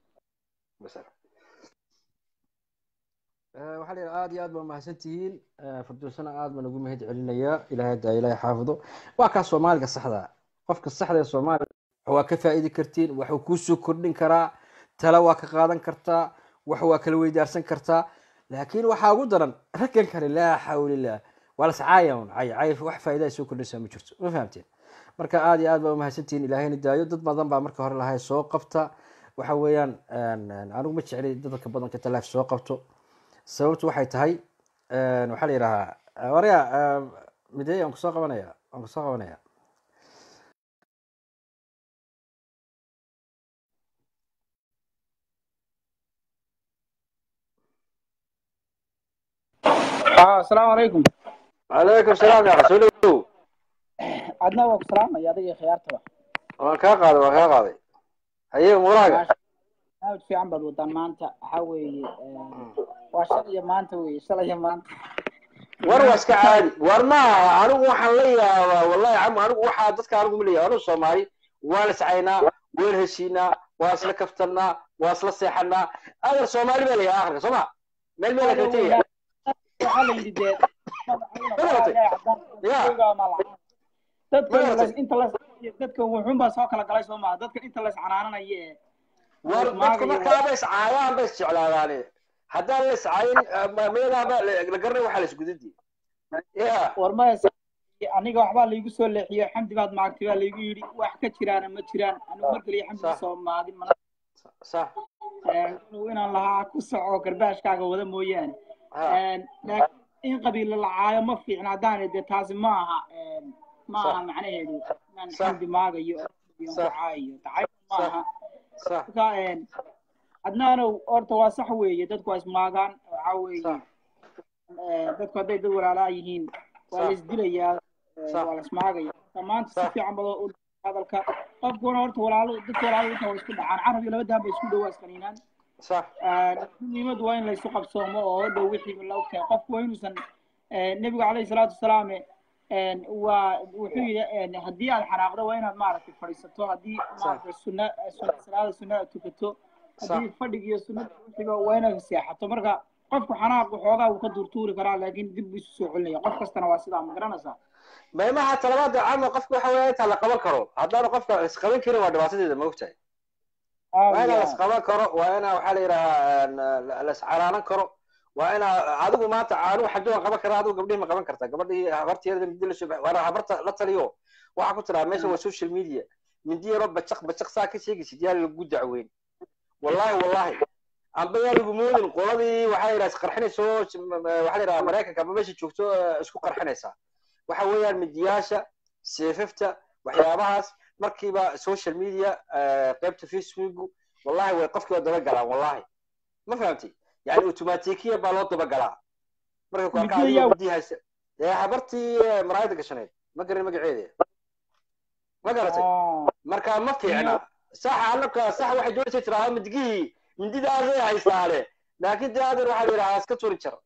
waxaa la yidhaha aad iyo aad baa mahadsan tihiin firdowsana aad baan ugu mahad celinayaa ilaahay daa ilaahay xaafido waa kaa soomaaliga saxda ah. qofka saxda ee soomaaliga waa ka faa'idi kartiin waxuu kuu soo kordhin karaa tala waa ka qaadan kartaa wax waa kala weydaarsan kartaa laakiin waxaa ugu daran raggan kale laa xawlilah waa lascaaya un cay cay wax faa'iida ay soo kordhinaysaa ma jirto ma fahamteen marka aad iyo aad baa umahadsantihiin ilaahayna daayo dad badan baa marka hore lahay soo qabta waxa weeyaan anigu ma jecli dadka badanka talaaf soo qabto sababtu waxay tahay waxaa la yidhahaa warya midey aan kusoo qabanaya aan kusoo qabanaya اه السلام عليكم calaykum salaam yaa rasuul ow adna waa ku salaamaya adiga iyo khiyaartaba waan kaa qaaday waan kaa qaaday haye muraaga aad fiican baad wadaan maanta waxaa weeye waa shalay iyo maanta weeye shalay iyo maanta war waa iska caadi war maaha anigu waxaan la yaabaa wallahi cam anigu waxaa dadka anigu ma leeyahay anigu soomaali waan iscaynaa waan heshiinaa waan isla kaftanaa waan isla seexanaa adeer soomaali baa leeyahay akhirka soo ma meel meel la kala tegaya waxaa la yidhi dee Ya. dadka Magartay. inta la dadka wuxuun baa soo kala galay soo maha dadka inta la iscanaananaya ee war dadka markaaba iscaayaan ba isjeclaadaane haddaan la iscaayin meelaaba la garanay waxaa la isgudadi ya war maya aniga waxbaa laygu soo leexiyo xamdi baad maagtay baa laygu yidhi wax ka jiraana ma jiraan anigu mar kaliya xamdi Sax. soo maagin mana sax inuu inaan lahaa ku soco garbaashkaaga wada mooyaane ha laakiin in qabiilo la caayo ma fiicna haddaan dee taasi ma aha ma Sax. aha macnaheedu inaan Sax. xamdi maagayo oo ku Sax. caayo tacayb ma Sax. aha sax marka adnaanow horta waa sax weeye dadku waa ismaagaan waxaa weeye sax dadku hadday dad walaalaa yihiin waa la Sax. isdilayaa Sax. waa la ismaagaya marka maanta si Sax. fiican bado u hadalka qofkuna horta walaalo dadka walaalo inta waa isku dhacaan carab iyo laba daan bay isku dhowaa iskaniinaan sax muhiimadu waa in laysu qabsoomo oo dhow wixii la ogtahay qofku waa inuusan nebigu calayhi salaatu wasalaam waa wuxuu yidhi haddii aad xanaaqdo waa inaad maaragtay fadhiisato haddii maaragtay sunna sunna salaada sunnada tukato haddii fadhiga iyo sunnada wixiiba waa inaad seexato marka qofku xanaaqu xoogaa wuu ka duurtuuri karaa laakiin dib buu isu soo celinaya qof kastana waa sidaa ma garanaysaa maymaha talabaada caama qofka waxa weeye intaa la qaban karo haddaanu qofka isqaban karin waa dhibaatadeeda ma ogtahay waa inaa la isqaban karo waa inaa waxaa la yidhahaa la iscaraanan karo waa inaa adigu maanta anigu xabdi waan qaban karaa adigu gabdhihi ma qaban kartaa gabadhii habarteeda mindi lasoo baxay waana habarta la taliyo waxaa ku tiraa meesha waa social media mindi yaroo bacaq bacaq saa ka sheegaysid yaa lagu dacweyn wallahi wallahi amba yaa lagu moodin qoladii waxaa la yidhaha isqarxinayso waxaa la yidhaha maraykanka amba meesha joogto isku qarxinaysaa waxa weeyaan midiyaasha seefafta waxyaabahaas markiiba social media qaybta facebook wallahi way qofkiiba daba galaan wallahi ma fahamtay yani automatikiya baa loo daba galaa marka ku arkaa adigoo midi haysa ee habartii maraayada gashaneed ma garan magaceeda ma garatay marka ma fiicna sax anaka sax waxay doonaysa tiraa midigihii mindidaasay haysaane laakiin dee adeer waxaa la yidhahaa iska turi jar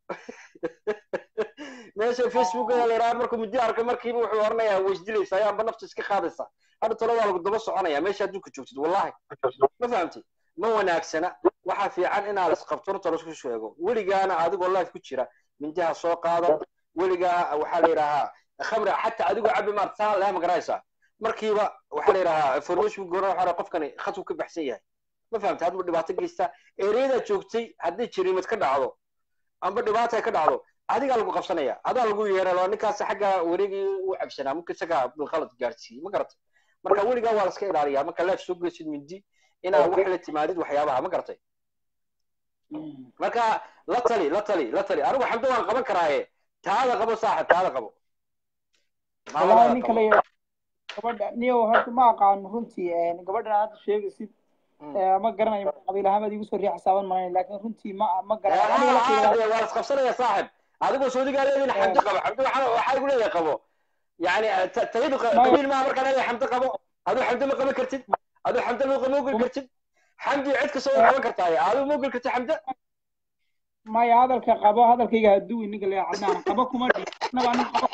meesha facebook ayaa la yidhaha markuu muddi arka markiiba wuxuu oranayaa way isdilaysa ayaanba nafta iska qaadaysa hadda talo waa lagu daba soconaya meesha adduunka joogtid wallahi ma fahamtid ma wanaagsana waxaa fiican inaa la isqabto runta laisku sheego weligaana adigoo life ku jira mindiha soo qaadan weligaa waxaa la yidhahaa khamri xataa adigoo cabi maarta saa laa magaraysa markiiba waxaa la yidhahaa information goona waxaa qofkani khadku ka baxsan yahay ma fahamtay hadba dhibaato geysta ereyadaa joogtay haddii jiriimad ka dhacdo amba dhibaata ay ka dhacdo adigaa lagu qabsanaya adaa lagu yeeray loo ninkaas xagga wareegii u cabsanaa marka isaga bilqalad gaarsiiyey ma garatay marka weligaa waa la iska ilaaliyaa marka leef soo geysid mindi inaad wax la timaadid waxyaabaha ma garatay marka la tali la tali la tali anigu xamdo waan qaban karaaye taada qabo saaxib taada qabo wallahi ninka la gabadha niyo horta ma aqaano runtii gabadhan hadda sheegaysid ma garanayo qabiil ahaan igu soo riix xisaaban malayn laakiin runtii ma ma garanayo waa isqabsanaya saaxib adigoo sacuudigaa leedin xamdo qabo xamdo waxaa igu leeyahay qabo yani tayadu qabiil maaha markaa leeyahay xamdo qabo aduu xamdo ma qaban kartid aduu xamdo luuqa ma ogol kartid xamdi cid kasta way qaban kartaaye aduu ma ogol kartid xamdo maya hadalka qabo hadalkayga haduwi ninka le cadnaan qabo kuma dhiinaba nin qabo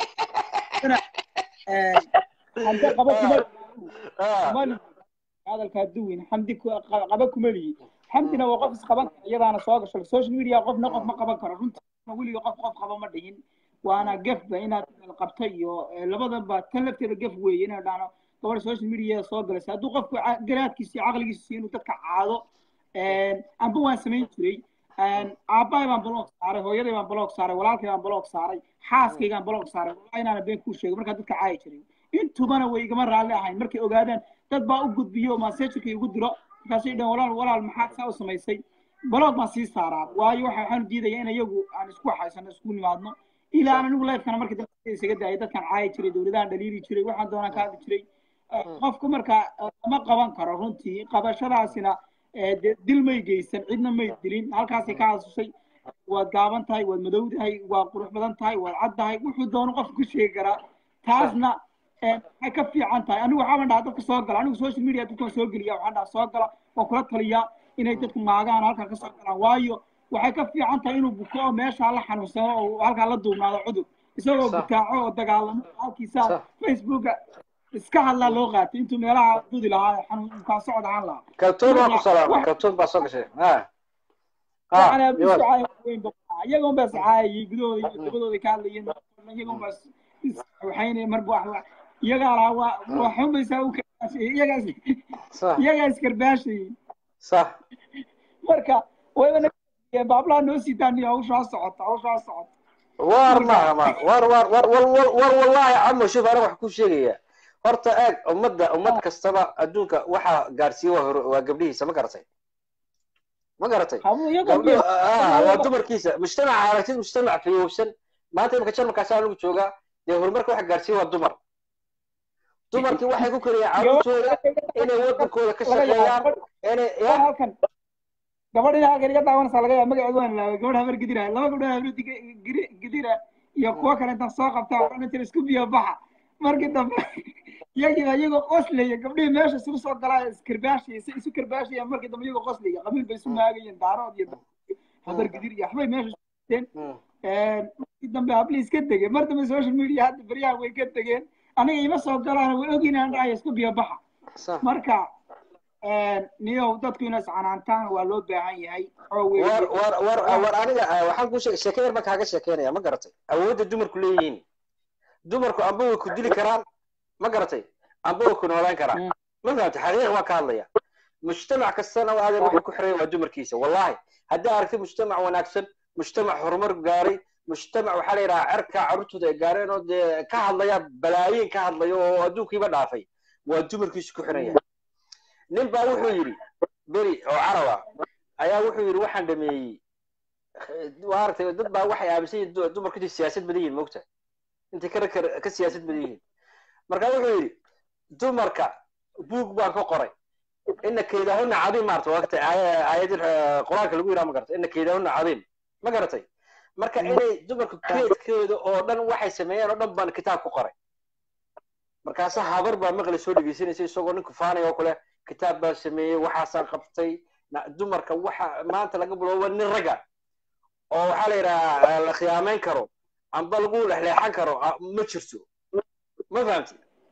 xamdo qabo kuma kuma hadalka haduwin xamdi qaba kuma lihi xamdina waa qof isqaban kara iyadaana soo gasho social media qofna qof ma qaban karo runtii weliga qof qof qaba ma dhihin waana gefba inaad qabta iyo labadaba tan lafteeda gef weeye inaad dhahno gabadha social media soo galaysa hadduu qofku garaadkiisa iyo caqligiisa siiyo inuu dadka caado amba waan samayn jiray aabbahay baan bloog saaray hooyaday baan bloog saaray walaalkay baan bloog saaray xaaskaygaan bloog saaray wallahi inaana been kuu sheegay markaa dadka caayi jiray intubana way igama raalli ahayn markay ogaadaan dad baa u gudbiyo masajirka igu diro markaasay dhaheen walaal walaal maxaad saa u samaysay bloog baan sii saaraa waayo waxa waxaan diidaya in iyagu aan isku waxaysano isku nimaadno ilaa aan anigu lifekana markii dambe isaga daayay dadkan caayi jiray dowladahan dhaliili jiray waxaan doonaan ka hadli jiray qofku marka lama qaban karo runtii qabashadaasina dil may geysan cidna may dilin halkaasay ka hasushay waad gaaban tahay waad madowdahay waad qurux badan tahay waad caddahay wuxuu doono qof ku sheegi karaa taasna eh, waxay ka fiican tahay anigu waxaan dhahaa dadka soo gala anigu social media dadkan soo geliya waxaan dhahaa soo gala oo kula taliya inay dadku maagaan halkaa ka soo galaan waayo waxay ka fiican tahay inuu buko oo meeshaa la xanuunsano oo halkaa la duubnaado cudur isagoo Sax. butaaco oo dagaalamo halkiisa Sax. facebooka iska hadlaa loo qaatay intuu meelaha dudi lahaa xanuun kaa socod ahaan lahaa kaltuun waa ku salaamay Wax- kaltuun baa soo gashay ha waxaana ha bisu caay weyn ba iyagoon baa sacaayay gudahooda iyo dabadooda ka hadlayeen iyagoon baa is- is- waxayna marba wax wax iyagaa lahaa waa waa xunbaysaa u karbaashayay iyagaas sax iyagaa iskarbaashayay sax marka wayba na baablaha noo sii daaniya hawshaa socota hawshaa socota war ma ma war war war war war war wallahi camo shuf aniga wax ku sheegaya horta eeg ummadda ummad kastaba adduunka waxaa gaarsiiye waa hor waa gabdhihiisa ma garatay ma garatay habu iyagoo gabdho biyo ah waa dumarkiisa mujtamaca aragtid mujtamac fiyowsan maanta imika jarmalkaasi anigu joogaa dee horumarka waxa gaarsiiye waa dumar dumarkii waxay ku koriyaan carruurtooda inay wadankooda ka laga shaqeeyaan yaabo inay gabadh ya halkan gabadh ina halkan iga daawanaysaa laga yaaba magaceedu waan ilaaway gabadh habar gidira laba gabdhood habar Gidi- gidira iyo kuwo kale intaan soo qabtaa waxaan jira isku biyo baxa markii dambe iyagiiba iyagoo qoslaya gabdhihii meesha isugu soo galaa iskarbaashaya si isu karbaashaya markii dambe iyagoo qoslaya qabiil bay isu maagayeen daarood iyo habar gidir iyo waxbay meesha iskuteen Mm. markii dambe hablii iska degeen mar dambe social media hadda beryahan way ka degeen aniga ima soo galaan way ogin aan dhahaya isku biyo baxa sax marka niyow dadku inay iscanaantaan waa loo baahan yahay oo war weeye war war war aniga ah, waxaan kuu sheegay sheeke yar baan kaaga sheekeynaya ma garatay awoodda dumarku leeyihiin dumarku amba way ku dili karaan ma garatay amba way ku noolaan karaan Mm. ma fahamtay xaqiiq waa ka hadlaya mujtamac kastana waa adeer wuxuu ku xiran waa dumarkiisa wallahi haddii aragtid mujtamac wanaagsan mujtamac horumar gaaray mujtamac waxaa la yidhaha cerka carruurtooda ay gaareen oo dee ka hadlaya balaayiin ka hadlaya oo adduunkiiba dhaafay waa dumarkiisu ku xiran yahay nin baa wuxuu yidhi beri oo caraba ayaa wuxuu yidhi waxaan dhameeyey waa aragtay dad baa waxay aaminsan yihiin du- dumarku intay siyaasad badan yihiin mogta intay ka ka- ka siyaasad badan yihiin marka wuxuu yidhi dumarka buug baan ka qoray ina kaydahuna cadiim maarata waqti aayadin qur-aanka lagu yidhaha ma garatay ina kaydahuna cadiim ma garatay marka inay dumarku keedkooda oo dhan waxay sameeyeen oo dhan baan kitaab ku qoray markaasa habar baa maqli soo dhegeysanaysa isagoo nin kufaanaya oo kale kitaab baan sameeyey waxaasaan qabtay na- dumarka waxa maanta laga biloobo nin ragga oo waxaa la yidhahaa la khiyaameyn karo amba lagu lexleexan karo ah, ma jirto ma fahamti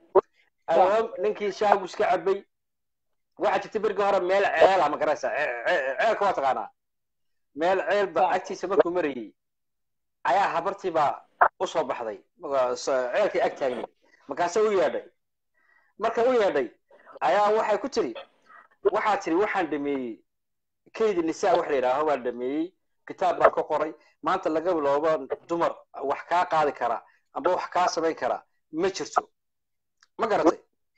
albaab ninkii shaagu iska cabay waxaa jirta berigii hore meel ceela ma garanaysa ceelka waa taqaanaa meel ceel ba Sax. agtiisa markuu marayay ayaa habartii baa usoo baxday Marka- s- ceelkii ag taagnay markaase u yeedhay marka u yeedhay ayaa waxay ku tiri waxaa tiri waxaan dhameeyey kaydi nisaa wax la yidhaaho baan dhameeyey kitaab baan ka qoray maanta laga biloobo dumar wax kaa qaadi kara amba wax kaa samayn kara ma jirto ma garatay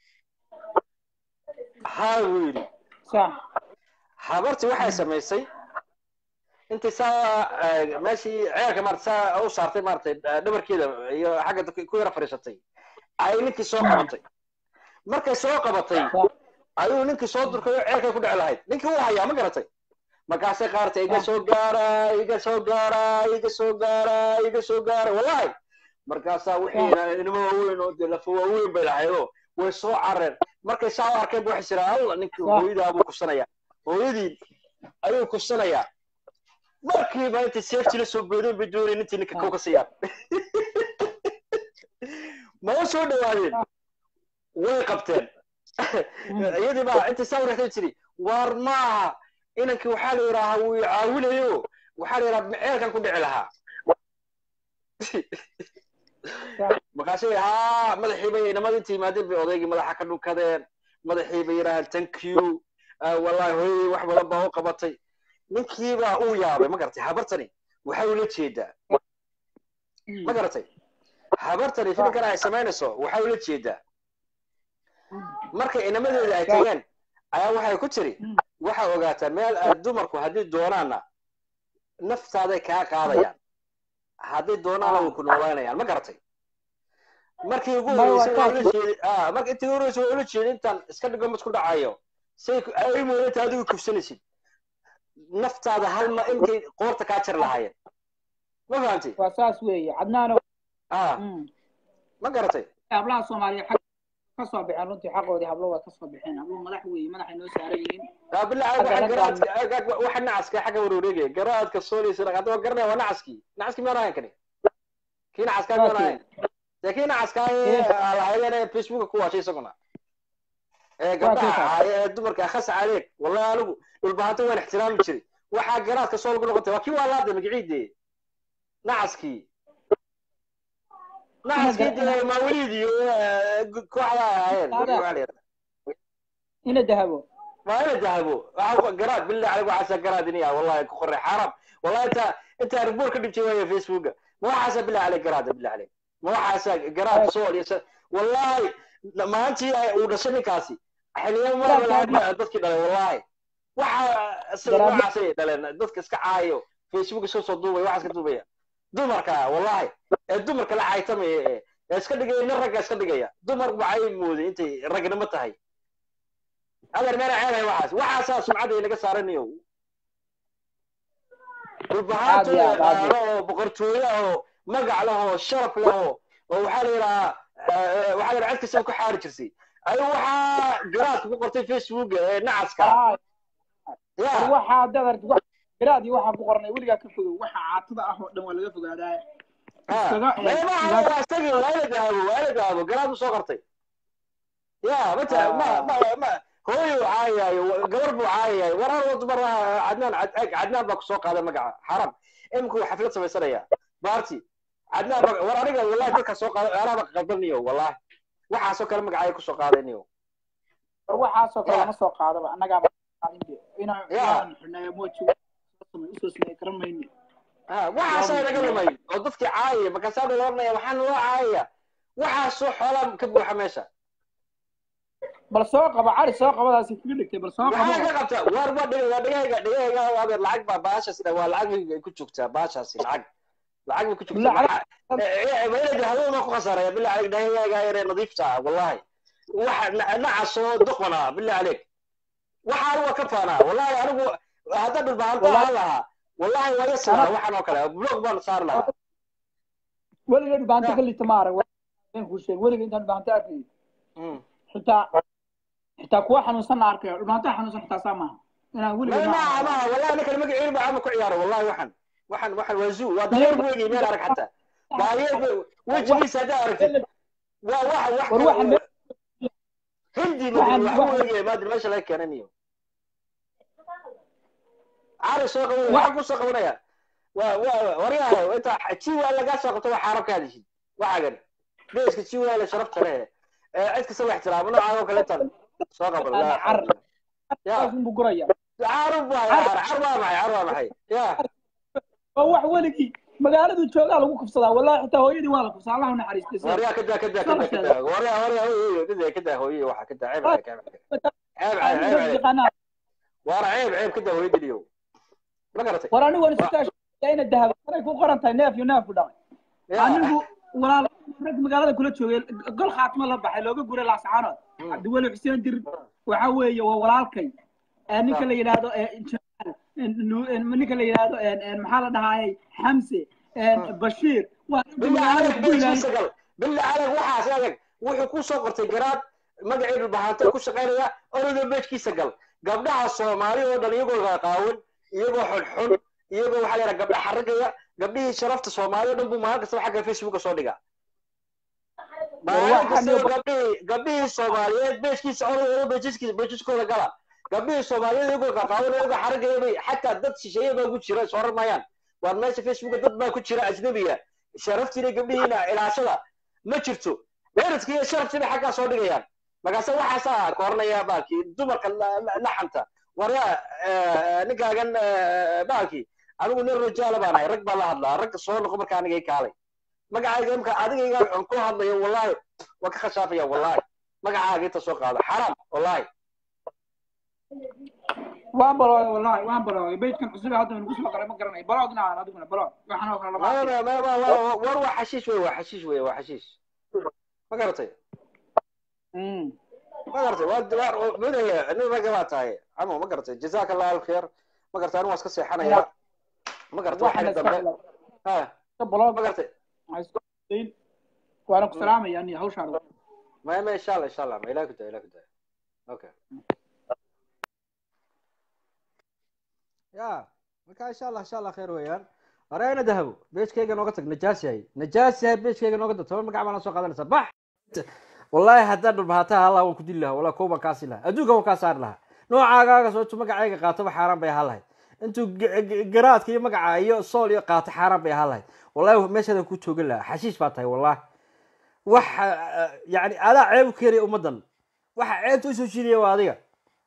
haa buu yidhi sax habartii waxay samaysay intii saa eh, meeshii ceelka maarata saa u saartay maaratay eh, dhabarkeeda iyo xagga dadka ku yara fadhiisatay ayay ninkii soo qabatay markay soo qabatay ayuu ninkii soo durkay oo ceelkay ku dhici lahayd ninkii wuu hayaa ma garatay markaasay qaartay iga soo gaara iga soo gaara iga soo gaara iga soo gaara wallahi markaasaa wixii inimo waaweyn oo dee lafa waaweyn bay lahaydoo way soo careen markay saa u arkeen ba waxay jiraa alla ninkii Wah. hooyadaa buu kusanaya hooyadii ayuu kusanayaa markiiba intay seeftii la soo boodeen bay doonayeen intii ninka kow ka siiyaan ma u soo dhawaadeen way qabteen iyadii baa intay saa wareegtay tiri waar maaha inankii waxaa la yidhaahaa wuu i caawinayo waxaa la yidhaha ceelkan ku dhici lahaa markaasay haa madaxii bay inamada inta yimaadeen bay odaygii madaxa ka dhunkadeen madaxii bay yidhaaheen thank you Ah, wallahi hooyadii wax badan baa u qabatay ninkii baa uu yaabay ma garatay habartani waxay ula jeedaa ma garatay habartani filinkan ay samaynayso waxay ula jeedaa marka inamadeeda ay tageen ayaa waxay ku tiri waxaa ogaataa meel ay dumarku haddii doonaanna naftaaday kaa qaadayaan haddii doonaana way ku noolaynayaan ma garatay markii ugu May horeysay waa waa ula jeedi ah marka intii ugu horeysay waa ula jeedi intaan iska dhigo mid ku dhacayo say ku- ay moodanta adigu kufsanaysid naftaada hal ma inkay qoorta kaa jari lahaayeen ma fahamtay waa saas weeye cadnaano ah Mm. ma garatay hablaha soomaaliya xag ka soo baxeen runtii xaqoodii hablo waa ka soo baxeen hablo madax weeye madaxay noo saaran yihiin aa bilaa Hadda waxa la garaadka waxa nacaska xagga wareegaya garaadka soolisa hadda waa garanaya waa nacaskii nacaskii miyaan ahayn kani kii nacaskaa miyaan ahayn dee kii nacaskaa lahayeen facebooka ku waashay isaguna ee gabdhaha kii ahaay ee dumarka akhas caleeg wallahi anigu dhulbahanta waan ixtiraami jiray waxaa garaadka sool ku noqotay waa kii waa laada magaciide nacaskii nacaskii dee maawaliid iyo eh, kooxda ahaayeen Saada. waxaa la yidhahdaa. ina dahabo ما انا ذهبوا قرات بالله عليك وحاسه قرات نيا والله كخري حرام والله انت انت ريبور كنت بتجي ويا فيسبوك مو حاسه بالله عليك قرات بالله عليك مو حاسه قرات صور يس والله لما انت ودشني كاسي حاليا ما ولا dadkii dhalay wallahi waxa waxaasay dhaleen dadka iska caayo facebook soo soo duubay waxaas ka duubaya dumarka wallahi ee dumarka la caaytamaya ee ee iska dhigaya nin ragga iska dhigaya dumar waxay mooday intay ragnimo tahay adeer meena ceelay waxaas waxaasaa sumcadda inaga saaranayo dhulbahaanto Aad iyo aad, aad iyo yaqaano oo boqortooyo ah oo magac leh oo sharaf leh oo oo waxaa la yidhahaa eh, waxaa la yidhaha cid kastaba ku xaari jirsay ayuu waxaa garaadka ku qortay facebook ee nacaska war ya waxaa dadar garaadii waxaa ku qornay weligaa ka fogow waxa caatada ah oo dhan waa laga fogaadaa iskaga eeg meemaha waa isagii waa ila dahabo waa ila dahabo garaad u soo qortay ya mata ma ma ma hooyo caayayo gabar buu caayayo war hal wad mar cadnaan cad- cadnaan baa kusoo qaaday magaca xaram iminku xaflad samaysanaya baarti cadnaan baa war aniga wallahi dadka soo qaaday anaaba qaldaniyo wallahi waxaasoo kale magacay kusoo qaadaniyo war waxaasoo kale Ya. lama soo qaadaba annagaa inaan Ya. inaan xunaayo mooji usoo sameey karan mayne ha waxaasaa naga lumay oo dadkii caayaya markaasaa la oranaya waxaan loo caayaya waxaasoo xoolaa ka buuxa meesha bal soo qabo cari soo qabadaasi kaga dhigtay bal soo maxaa qabo ka qabta war waa dhigaya dhigayga dhigayga adeer lacag baa baashaas dha waa lacag bay ku joogtaa baashaasi lacag lacag bay ku joogtaa Lacag- maylada hadoona ku khasaraya billah caleyk dhigayga yaree nadiifta ah wallahi waxa na- nacasoo doqona billah caleyk waxaan waa ka faanaa wallahi anigu hadda dhulbaanta aan lahaa wallahi waa yasi lahaa waxaan oo kale blog baan saari lahaa weliga dhibaanto ka lita ma arag waan kuu sheeg weliga intaan dhibaanto arkay Mm. xitaa xitaa kuwa xanuunsan la arkayo dhibaanto xanuunsan xitaa saa maaha inaan weliga ما ما ما والله انا كلمه عيل ما عم كعيار والله وحن وحن وحن وزو وضير بوجي مين ارك حتى ضاير وجهي سدا عرفت واحد واحد war waxaan meel هندي waxaan- ما waxaan- ما ادري ايش لك كان نيو عارف سوق wax- واحد سوق ويا وريها انت تشي ولا قاس سوق تو حركه هذه شيء واحد ليش تشي ولا شرفت عليه عندك سوي احترام انا عاوك لا تل سوق بالله عر- يا saas buu guraya عارف عارف عارف معي عارف معي يا waa wax weligii magaaladu joogaa lagu kufsadaa wallahi xitaa hooyadii waa la kufsaa allah u naxariistay sida. وريها كده كده كده كده وريها وريها هي كده كده هوية واحد كده عيب عليك عيب عليك عيب عيب عيب عليك yaqaanaa ورا عيب عيب كده هوية اليوم ما قرأتي war anigu waan isu kaashay ina dahaba anay ku qoran tahay neef iyo neef ku dhacay يا anigu walaal rag magaalada kula joogay gol khaatimo la baxay looga guray laascaanood cabdiweli xuseen dir waxa weeye waa walaalkay ee ninka la yidhaahdo ee jamaal nu- ee ninka la yidhaahdo ee- ee maxaa la dhahaayay xamse ee bashiir waa ragga بالله magaalada عليك ku بيش ilaaliya كيسا قال بالله عليك وحاس عليك وحي كو سو قرتي قراد مقعد البهانتا كو شقينيا أولو بيش كيسا قال قبلها الصومالي ودن يقول قاون يقول حل حل يقول وحالي قبل حرقيا قبلها شرفت الصومالي ودن بو مهارك سبحا حق فيسبوك صودقا waxaan gabdhihii gabdhihii soomaaliyeed beeskiisa beeskiisa beeskiskooda gala gabdhihii soomaaliyeed iyagoo qaqaawan iyagoo xaragaya bay xataa dad shisheeye baa ku jira soo ramayaan waar meesha facebooka dad baa ku jira ajnabiga sharaftiina gabdhihiina ilaashada ma jirto eradka iyo sharaftiina xaggaa soo dhigayaan markaase waxaasaa koornaya baalkii dumarka laxanta waryaa ninkaagan baalkii anigu nin rajaala baan ahay rag baa la hadlaa ragga soo noqo marka aniga i kaalay magacayga imka adigayga aan ku hadlayo wallahi waan ka khashaafaya wallahi magacaaga inta soo qaado xaraam wallahi waan balooday wallahi waan balooday beydkan cusub ee hadda nagu soo galay ma garanayo baloogna aan adiguna baloog waxaan oo kale lama Ma- arkin. ma- ma- ma- ma- war waa xashiish wey waa xashiish wey waa xashiish ma garatay Mm. ma garatay waa waa mudaya nin ragga baa tahay camo ma garatay jazaaka allahu alkhair ma gartay anigu waa iska seexanayaa ma gartay waxaana waxay iska dambe ha iska blog ma gartay waxaa isku dayn waana ku salaamaya ani hawshaan ما ما ان شاء الله ان شاء الله ما الى كده الى كده اوكي يا marka insha allah insha allah khayr weeyaan arayna dahabo beeskayga nooga tag najaas yahay najaas yahay beeskayga nooga tag toban magac baan soo qaadanaysaa bax wallahi haddaan dhulbahataa allah waan ku dili lahaa wallahi kooban kaasi lahaa adduunka waan kaa saari lahaa noocaagaaga soo intuu magacayga qaatoba xaaraan bay ahaan lahayd intuu g- g- garaadka iyo magaca iyo sool iyo qaato xaaraan bay ahaan lahayd wallahi meeshaadaan ku toogan lahaa xashiish baa tahay wallahi wax yani adaa ceeb u keenaya ummaddan waxa ceebta usoo jiidaya waa adiga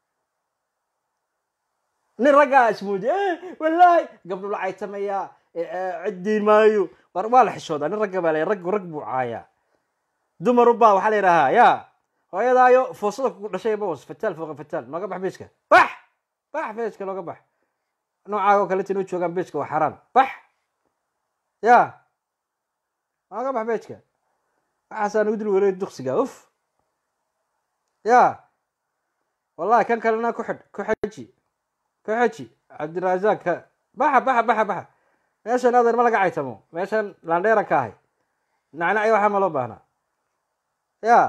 nin raggaa ismoodi wallaahi gabdho la caytamaya ciddiin maayo war waa la xishoodaa nin ragga baa la raggu rag buu caayaa dumaru baa waxaa la yidhahaa yaa hooyadaayo foosada kugu dhashay bawas fataal fooqa fataal nooga bax beeska bax bax beeska nooga bax noocaaga oo kaleta inoo joogaan beeska waa xaraan bax ya nooga bax beeska waxaasaa nagu dul wareeg duksiga uf ya wallahi kan kalena ku xidh ku xeji ku xeji cabdirasaaq ka baxa baxa baxa baxa meeshan adeer ma laga caytamo meeshan landheeran ka ahay nacnacyo waxaa ma loo baahnaa ya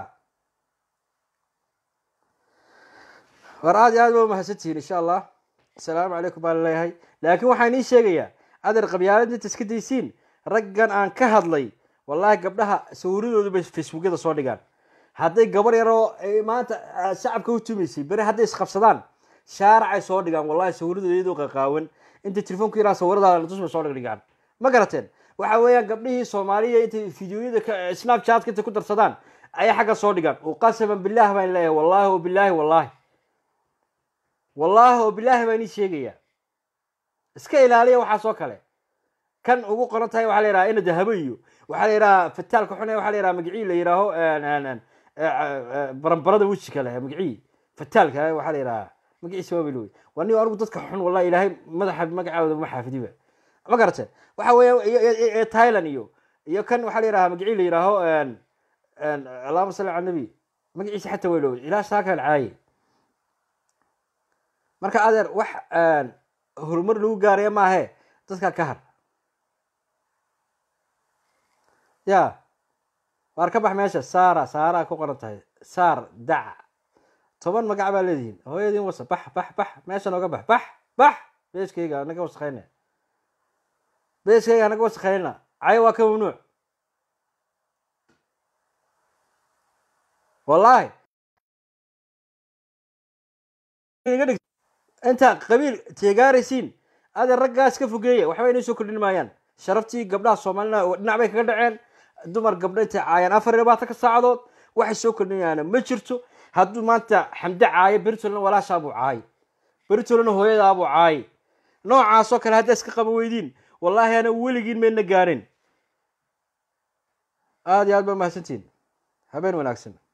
war aad iyo aad ba umahadsantihiin insha allah asalaamu calaykum baa laleeyahay laakiin waxaan ii sheegayaa adeer qabyaalad inta iska daysiin raggan aan ka hadlay wallahi gabdhaha sawiradoodu bay facebookyada soo dhigaan hadday gabar yaroo ay maanta ah, shacabka u tumaysay beri hadday isqabsadaan shaaracay soo dhigaan wallahi sawiradooda iyadoo qaqaawan inta telefoonku yaraa sawiradaada tus bay soo dhigdhigaan ma garateen waxa weeyaan gabdhihii soomaaliya intay fideoyada ka snapchatka intay ku darsadaan ayay xagga soo dhigaan qasaban billaah baan leeyahay wallahi o bilaahi wallahi wallahi oo bilaahi baan ii sheegaya iska ilaaliya waxaas oo kale kan ugu qoran tahay waxaa la yidhaha ina dahabo iyo waxaa la yidhaha fataalka xune waxaa la yidhaha magicii la yidhaaho baranbarada weji kale magicii fataalka waxaa la yidhaha magiciisa waa bilowey waa nin anigu dadka xun wallahi ilaahay madaxa magacooda ma xaafidiba ma garate waxa weeye iyo- iyo- iyo thailand iyo iyo kan waxaa la yidhaha magicii la yidhaaho allahuma salli cala nabi magaciisa xataa waa ilowey ilaa saaka alcaaye marka adeer wax horumar lagu gaaraya maahe dadka ka har ya waar ka bax meesha saara saaraa ku qoran tahay saar dac toban magac baa leedihiin hooyadiin wasa bax bax bax meesha nooga bax bax bax beeskayga anaga wasakayna beeskayga anaga wasakayna cayo waa ka mamnuuc wallahi iga dhig inta qabiil teegaaraysiin adeer raggaas ka fogeeya waxba inay soo kordhin maayaan sharaftii gabdhaha soomaalina dhinac bay kaga dhaceen dumar gabdho intay caayaan afar iyo labaatanka saacadood waxay soo kordhinayaana ma jirto hadduu maanta xamde caayo beritolna walaashaa buu caayo beritolna hooyadaa buu caayo noocaasoo kale haddaa iska qaba weydiin wallaahi ana weligiin mayna gaarin aada iyo aad ba mahadsantihin habeen wanaagsan